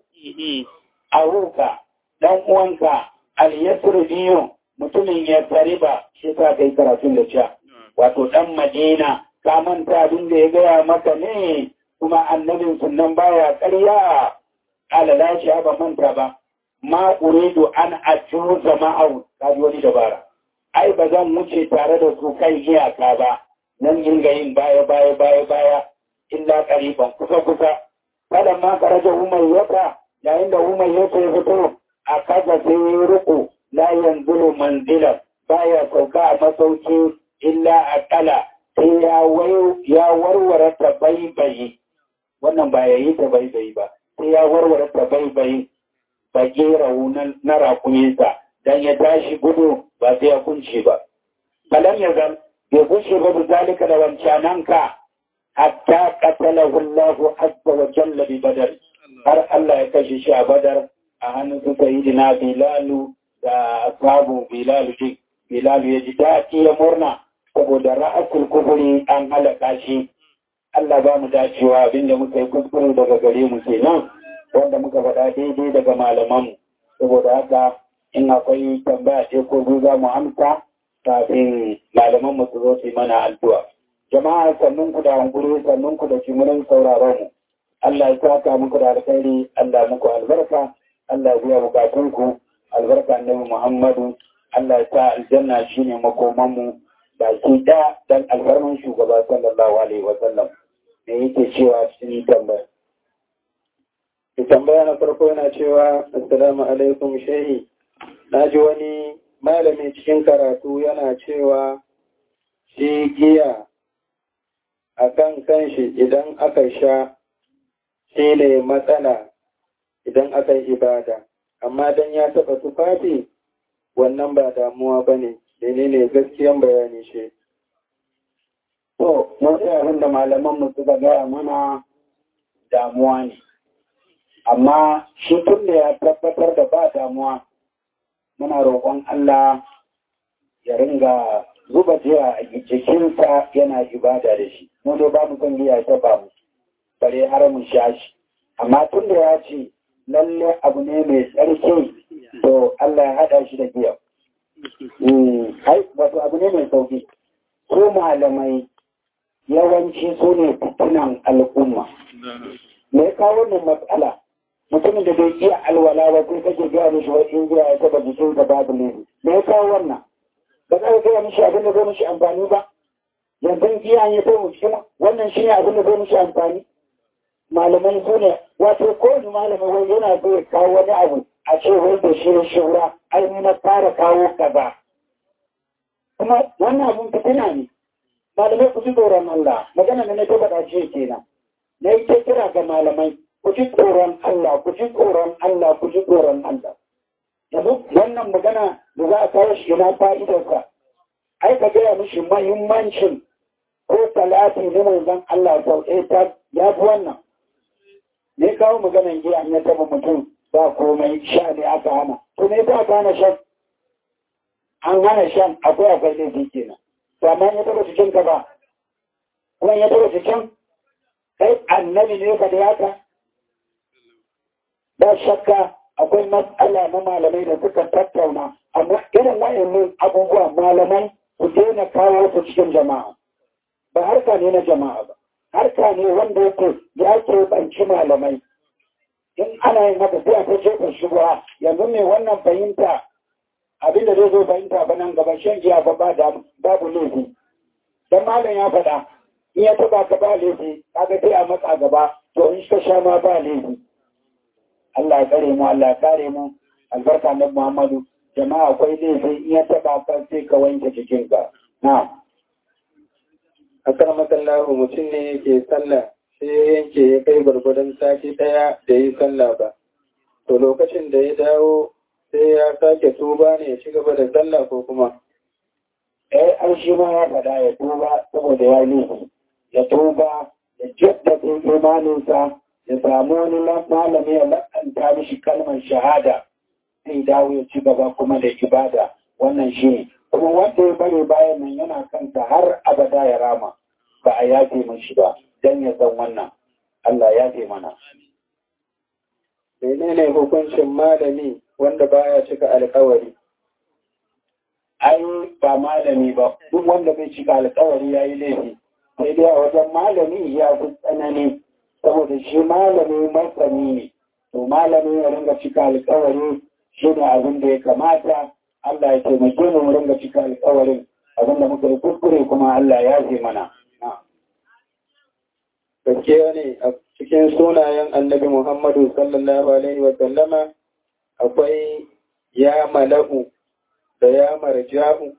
abuka dan uwanka al-yasir biyu mutumin ya ba shi ta kai karatun da cewa wato dan madina ka manta abin da ya gaya maka ne kuma annabin sunan baya ƙarya alala shi ba manta ba ma uridu an ajuza ma'au ka ji wani dabara ai ba zan wuce tare da su kai iyaka ba nan yin ga yin baya baya baya baya illa qariban kusa kusa kada ma karaja umayyata yayin da umayyata ya fito a kaza sai ya ruku la yanzulu manzilan baya sauka a masauki illa akala sai ya ya warware ta baibayi wannan ba ya yi ta baibayi ba sai ya warware ta baibayi ba gera na rakuminsa dan ya tashi gudu ba sai ya kunce ba kalam ya zan bai kunce ba da zalika da wancananka hatta qatalahu Allah azza wa jalla bi badar har Allah ya kashe shi a badar a hannun su sayyidina bilalu da ashabu bilalu din bilalu ya ji daɗi ya murna saboda ra'asul kufuri an halaka shi Allah ba mu dacewa abinda muka yi kuskure daga gare mu kenan wanda muka faɗa daidai daga malamanmu saboda haka in akwai tambaya ce ko biyu za mu amsa kafin malaman mu su zo su yi mana addu'a jama'a sannun ku da hankuri sannun ku da jimurin sauraron mu Allah ya saka muku da alkhairi Allah muku albarka Allah ya biya bukatun ku albarka annabi Muhammadu Allah ya sa aljanna shine makoman mu baki da dan alfarman shugaba sallallahu alaihi wa sallam me yake cewa cikin tambaya tambaya na farko yana cewa assalamu alaikum shehi na ji wani malami cikin karatu yana cewa shi giya a kan kanshi idan aka sha shi ne matsala idan aka yi ibada amma don ya taɓa tufafi wannan ba damuwa ba ne ne gaskiyan bayani shi to mun abin da malaman mu suka gaya mana damuwa ne amma shi tun da ya tabbatar da ba damuwa muna roƙon Allah ya ringa zuba jiya a jikinsa yana ibada da shi mu dai ba mu son giya ta ba mu bare har mu sha shi amma tun da ya ce lalle abu ne mai tsarki to Allah ya haɗa shi da giya ai wato abu ne mai sauki su malamai yawanci su ne fitinan al'umma me ya kawo wannan matsala mutumin da bai iya alwala ba sai kake gaya mishi wani in ya taba jikin da babu laifi me ya kawo wannan ba za ka gaya mishi abin da zai mishi amfani ba yanzu giya ya kai mu wannan shi ne abin da zai mishi amfani malamai su ne wato kowane malamai wai yana so ya kawo wani abu a ce wai da shi da shura ai ni na fara kawo kaza kuma wannan abin fitina ne malamai ku ji tsoron Allah magana da na ta faɗa ce kenan na yi ta kira ga malamai ku ji tsoron Allah ku ji tsoron Allah ku ji tsoron Allah yanzu wannan magana da za a kawo shi na fa'idarsa ai ka gaya mishi mahimmancin ko talati na manzon Allah sau ɗaya ta ya fi wannan ne kawo maganan giya ya taɓa mutum ba komai sha ne aka hana to ne ta hana shan an hana shan akwai akwai laifi kenan to amma ya taɓa cikin ka ba kuma ya taɓa cikin kai annabi ne ka da haka ba shakka akwai matsala na malamai da suka tattauna amma irin wayannan abubuwa malamai ku daina kawo su cikin jama'a ba harka ne na jama'a ba harka ne wanda yake ya ke banci malamai in ana yin haka sai a ta jefa shugaba yanzu ne wannan fahimta abin da zai zo fahimta ba nan gaba shan giya ba babu laifi dan malam ya faɗa in ya taba ka ba laifi kaga sai a matsa gaba to in ka sha ma ba laifi Allah ya kare mu Allah ya kare mu albarka na Muhammadu jama'a akwai laifi in ya taba ka sai ka wanke jikinka na akar masallahu mutum ne yake sallah sai ya yanke ya kai gwargwadon sati ɗaya da yi sallah ba to lokacin da ya dawo sai ya sake tuba ne ya ci gaba da sallah ko kuma eh an shi ma ya faɗa ya tuba saboda ya laifi ya tuba ya jaddada imaninsa ya samu wani malami ya lakanta mishi kalmar shahada zai dawo ya ci gaba kuma da ibada wannan shi ne kuma wanda ya bari bayan nan yana kanta har abada ya rama ba a yafe mashi ba don ya san wannan Allah ya fi mana menene hukuncin malami wanda baya cika alkawari ai ba malami ba duk wanda bai cika alkawari ya yi laifi sai dai a wajen malami ya fi tsanani saboda shi malami masani ne to malami ya ringa cika alkawari shi ne abin da ya kamata Allah ya taimake mu mu ringa cika alkawarin abin da muka yi kuskure kuma Allah ya fi mana gaskiya ne a cikin sunayen annabi Muhammadu sallallahu alaihi wa sallama akwai ya mala'u da ya marja'u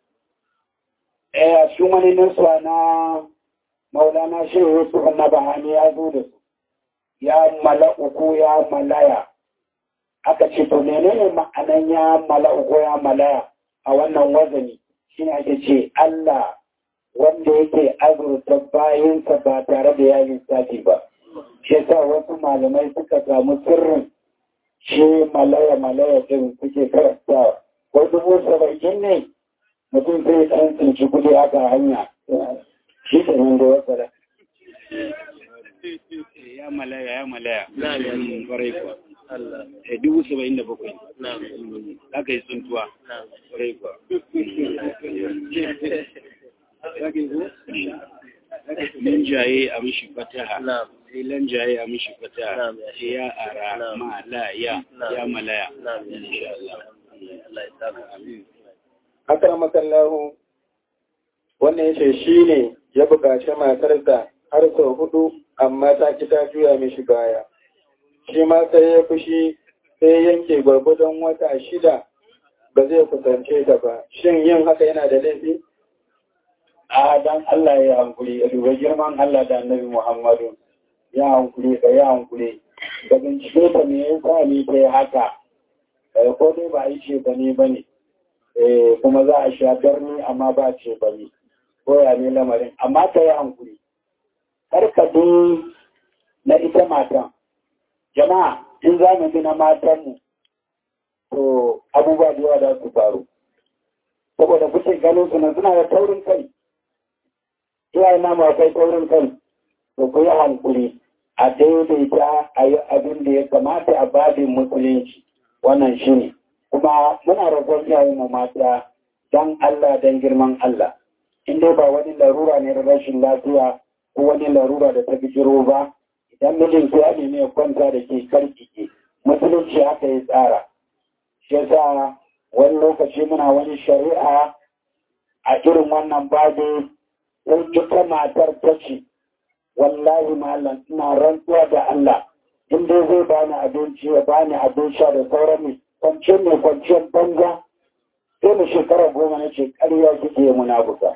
eh a cikin wani nasuwa na maulana shehu yusuf na bahani ya zo da su ya mala'u ko ya malaya aka ce to menene ma'anan ya mala'u ko ya malaya a wannan wazani shine ake ce Allah wanda yake azurta bayansa ba tare da ya lissafi ba shi yasa wasu malamai suka samu sirrin shi malaya malaya din suke karanta ko dubu saba'in ne mutum zai ɗan tsinci kuɗi haka hanya shi ke nan da wasa da ya malaya ya malaya kwarai kuwa eh dubu saba'in da bakwai aka yi tsuntuwa kwarai kuwa Lanjaye a mishi fataha, sai lanjaye a mishi fataha, sai ya ara ma la ya ya malaya. Insha Allah. akar masallahu wannan yace shi ne ya buƙaci matarsa har sau hudu amma ta ki ta juya mishi baya shi ma sai ya fushi sai yanke gwargwadon wata shida ba zai kusance ta ba shin yin haka yana da laifi a dan Allah ya hankuri ya duba girman Allah da annabi Muhammadu ya hankuri ka ya hankuri da bincike ta me yasa ne ta yi haka ko dai ba a yi ce ba ne ba ne kuma za a sha darni amma ba ce ba ne ko ya ne lamarin amma ta yi hankuri karkadu na ita matan jama'a in za mu bi na matanmu to abubuwa da yawa za su faru saboda kuke ganin su na suna da taurin kai iyaye na ma kai taurin kai to ku yi hankuri a daidaita a yi abin da ya kamata a babin musulunci wannan shi ne kuma muna roƙon iyayen mu mata don Allah don girman Allah in dai ba wani larura ne rashin lafiya ko wani larura da ta bijiro ba idan mijin ya nemi ya kwanta da ke karkike musulunci haka ya tsara shi yasa wani lokaci muna wani shari'a a irin wannan babu in ita matar ta ce wallahi malam ina rantsuwa da Allah in dai zai bani abinci ya bani abin sha da sauran ne kwanciyar ne kwanciyar banza sai mu shekara goma na ce ƙarya kike munafuka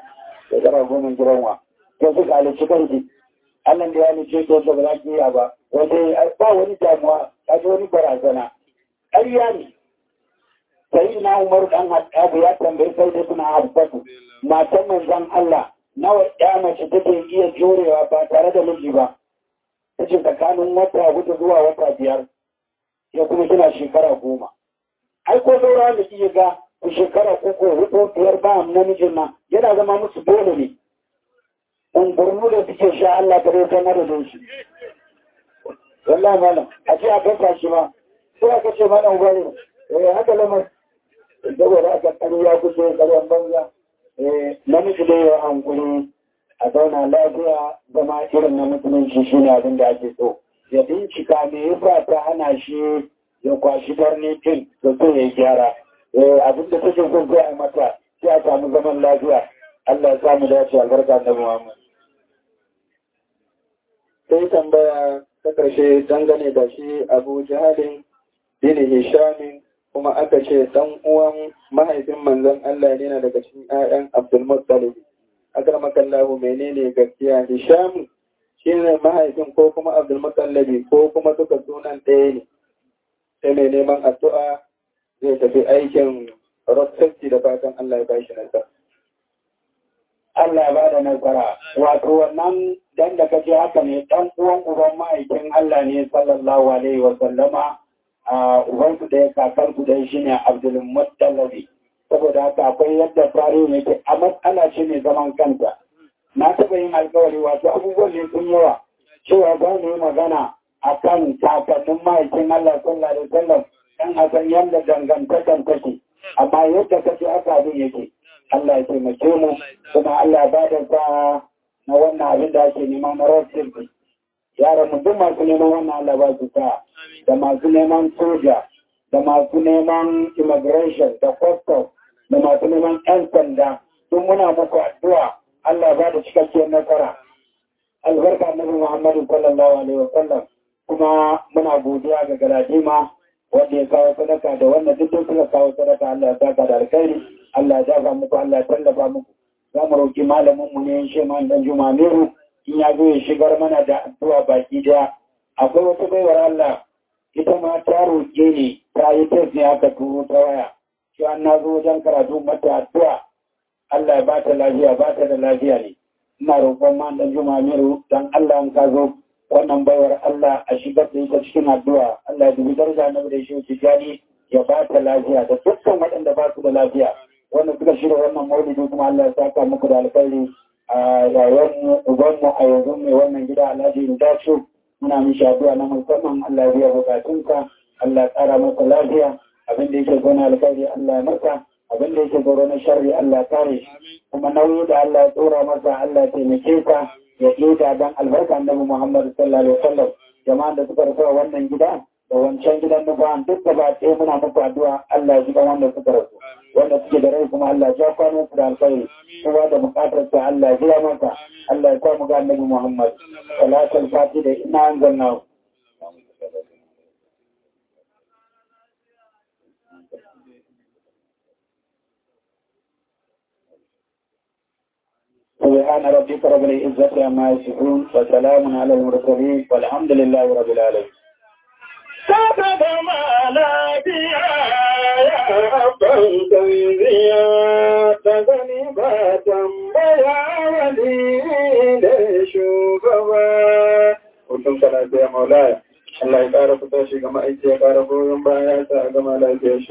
shekara goma giranwa ya suka halicci kanki Allah da ya halice ta yadda ba za ki iya ba wanda ba wani damuwa ta ji wani barazana ƙarya ne sai na umar dan haɗabu ya tambayi sai da suna habbatu matan manzon Allah nawa ya mace take iya jurewa ba tare da miji ba ta ce tsakanin wata hudu zuwa wata biyar ya kuma kina shekara goma ai ko saura da iya ga ku shekara uku hudu biyar ba namijin nan yana zama musu dole ne ungurnu da suke sha Allah ta rota madadin su wallahi malam a ce a kasa shi ma sai aka ce malam ubari eh haka lamar saboda aka kani ya kuce karyan banza eh namiji da ya hankuri a zauna lafiya zama irin na musulunci shi ne abin da ake so ya bincika me yasa ta hana shi ya kwashi barni din da so ya gyara abin da take so sai a mata sai a samu zaman lafiya Allah ya samu dace albarka da Muhammad sai tambaya ta ƙarshe dangane da shi abu jihalin bin hishamin kuma aka ce ɗan uwan mahaifin manzon Allah ne na daga cikin 'ya'yan Abdulmuttalib akramakallahu menene gaskiya hisham shine mahaifin ko kuma Abdulmuttalib ko kuma duka sunan ɗaya ne sai mai neman addu'a zai tafi aikin road safety da fatan Allah ya bashi nasara Allah ya bada nasara wato wannan dan da kace haka ne dan uwan uban ma'aikin Allah ne sallallahu alaihi wa sallama a uban su da kakar su da shine Abdul Muttalib saboda haka akwai yadda tarihi yake a matsala ce mai zaman kanta na taɓa yin alkawari wato abubuwan ne sun yawa cewa za mu yi magana akan kakannin ma'aikin Allah sallallahu alaihi wa sallam dan a san yadda dangantakan take amma yadda kace haka abin yake Allah ya taimake mu kuma Allah ya bada sa na wannan abin da ake nema na rafin yaran mu duk masu neman wannan Allah ba su sa da masu neman soja da masu neman immigration da custom da masu neman yan sanda duk muna muku addu'a Allah ba da cikakkiyar nasara albarka annabi Muhammadu sallallahu alaihi wa sallam kuma muna godiya ga galadima wanda ya kawo sadaka da wanda duk suka kawo sadaka Allah ya saka da alkhairi Allah ya dafa muku Allah ya tallafa muku za mu roƙi malamin mu ne shi man dan Juma Meru in ya zo ya shigar mana da addu'a baki daya akwai wata baiwar Allah ita ma ta roƙe ni ta yi test ne aka turo ta waya shi an na zo wajen karatu mata addu'a Allah ya bata lafiya bata da lafiya ne ina roƙon man dan Juma Meru dan Allah in ka zo wannan baiwar Allah a shigar da ita cikin addu'a Allah ya dubi daraja na da shi tijani ya ba ta lafiya da dukkan waɗanda ba su da lafiya wanda suka shirya wannan maulidi kuma Allah ya saka muku da alkhairi a yayan mu uban mu a yanzu mai wannan gida Alhaji Indacho muna mishi addu'a na musamman Allah ya biya bukatunka Allah ya tsara masa lafiya abin da yake zo na alkhairi Allah ya masa abin da yake zo na sharri Allah ya kare shi kuma nauyi da Allah ya tsora masa Allah ya taimake ka ya ƙeta don albarka annabi Muhammad sallallahu alaihi wasallam jama'an da suka rasu wannan gida da wancan gidan nufa duk da ba ɗaya muna muku addu'a Allah ya jiban wanda suka rasu wanda suke da rai kuma Allah ya kwanan su da alkhairi kowa da bukatar sa Allah ya biya masa Allah ya sa mu ga annabi Muhammad salatul fati da ina anzalna سبحان ربك رب العزة عما يصفون وسلام على المرسلين والحمد لله رب العالمين سبب ما لا يا أبن تنزيا تغني باتم بيا ولي لشوفوا Kullum kana biya maulaya, Allah ya ƙara fita shi ga ma'aiki ya ƙara goyon baya ta gama lafiya shi.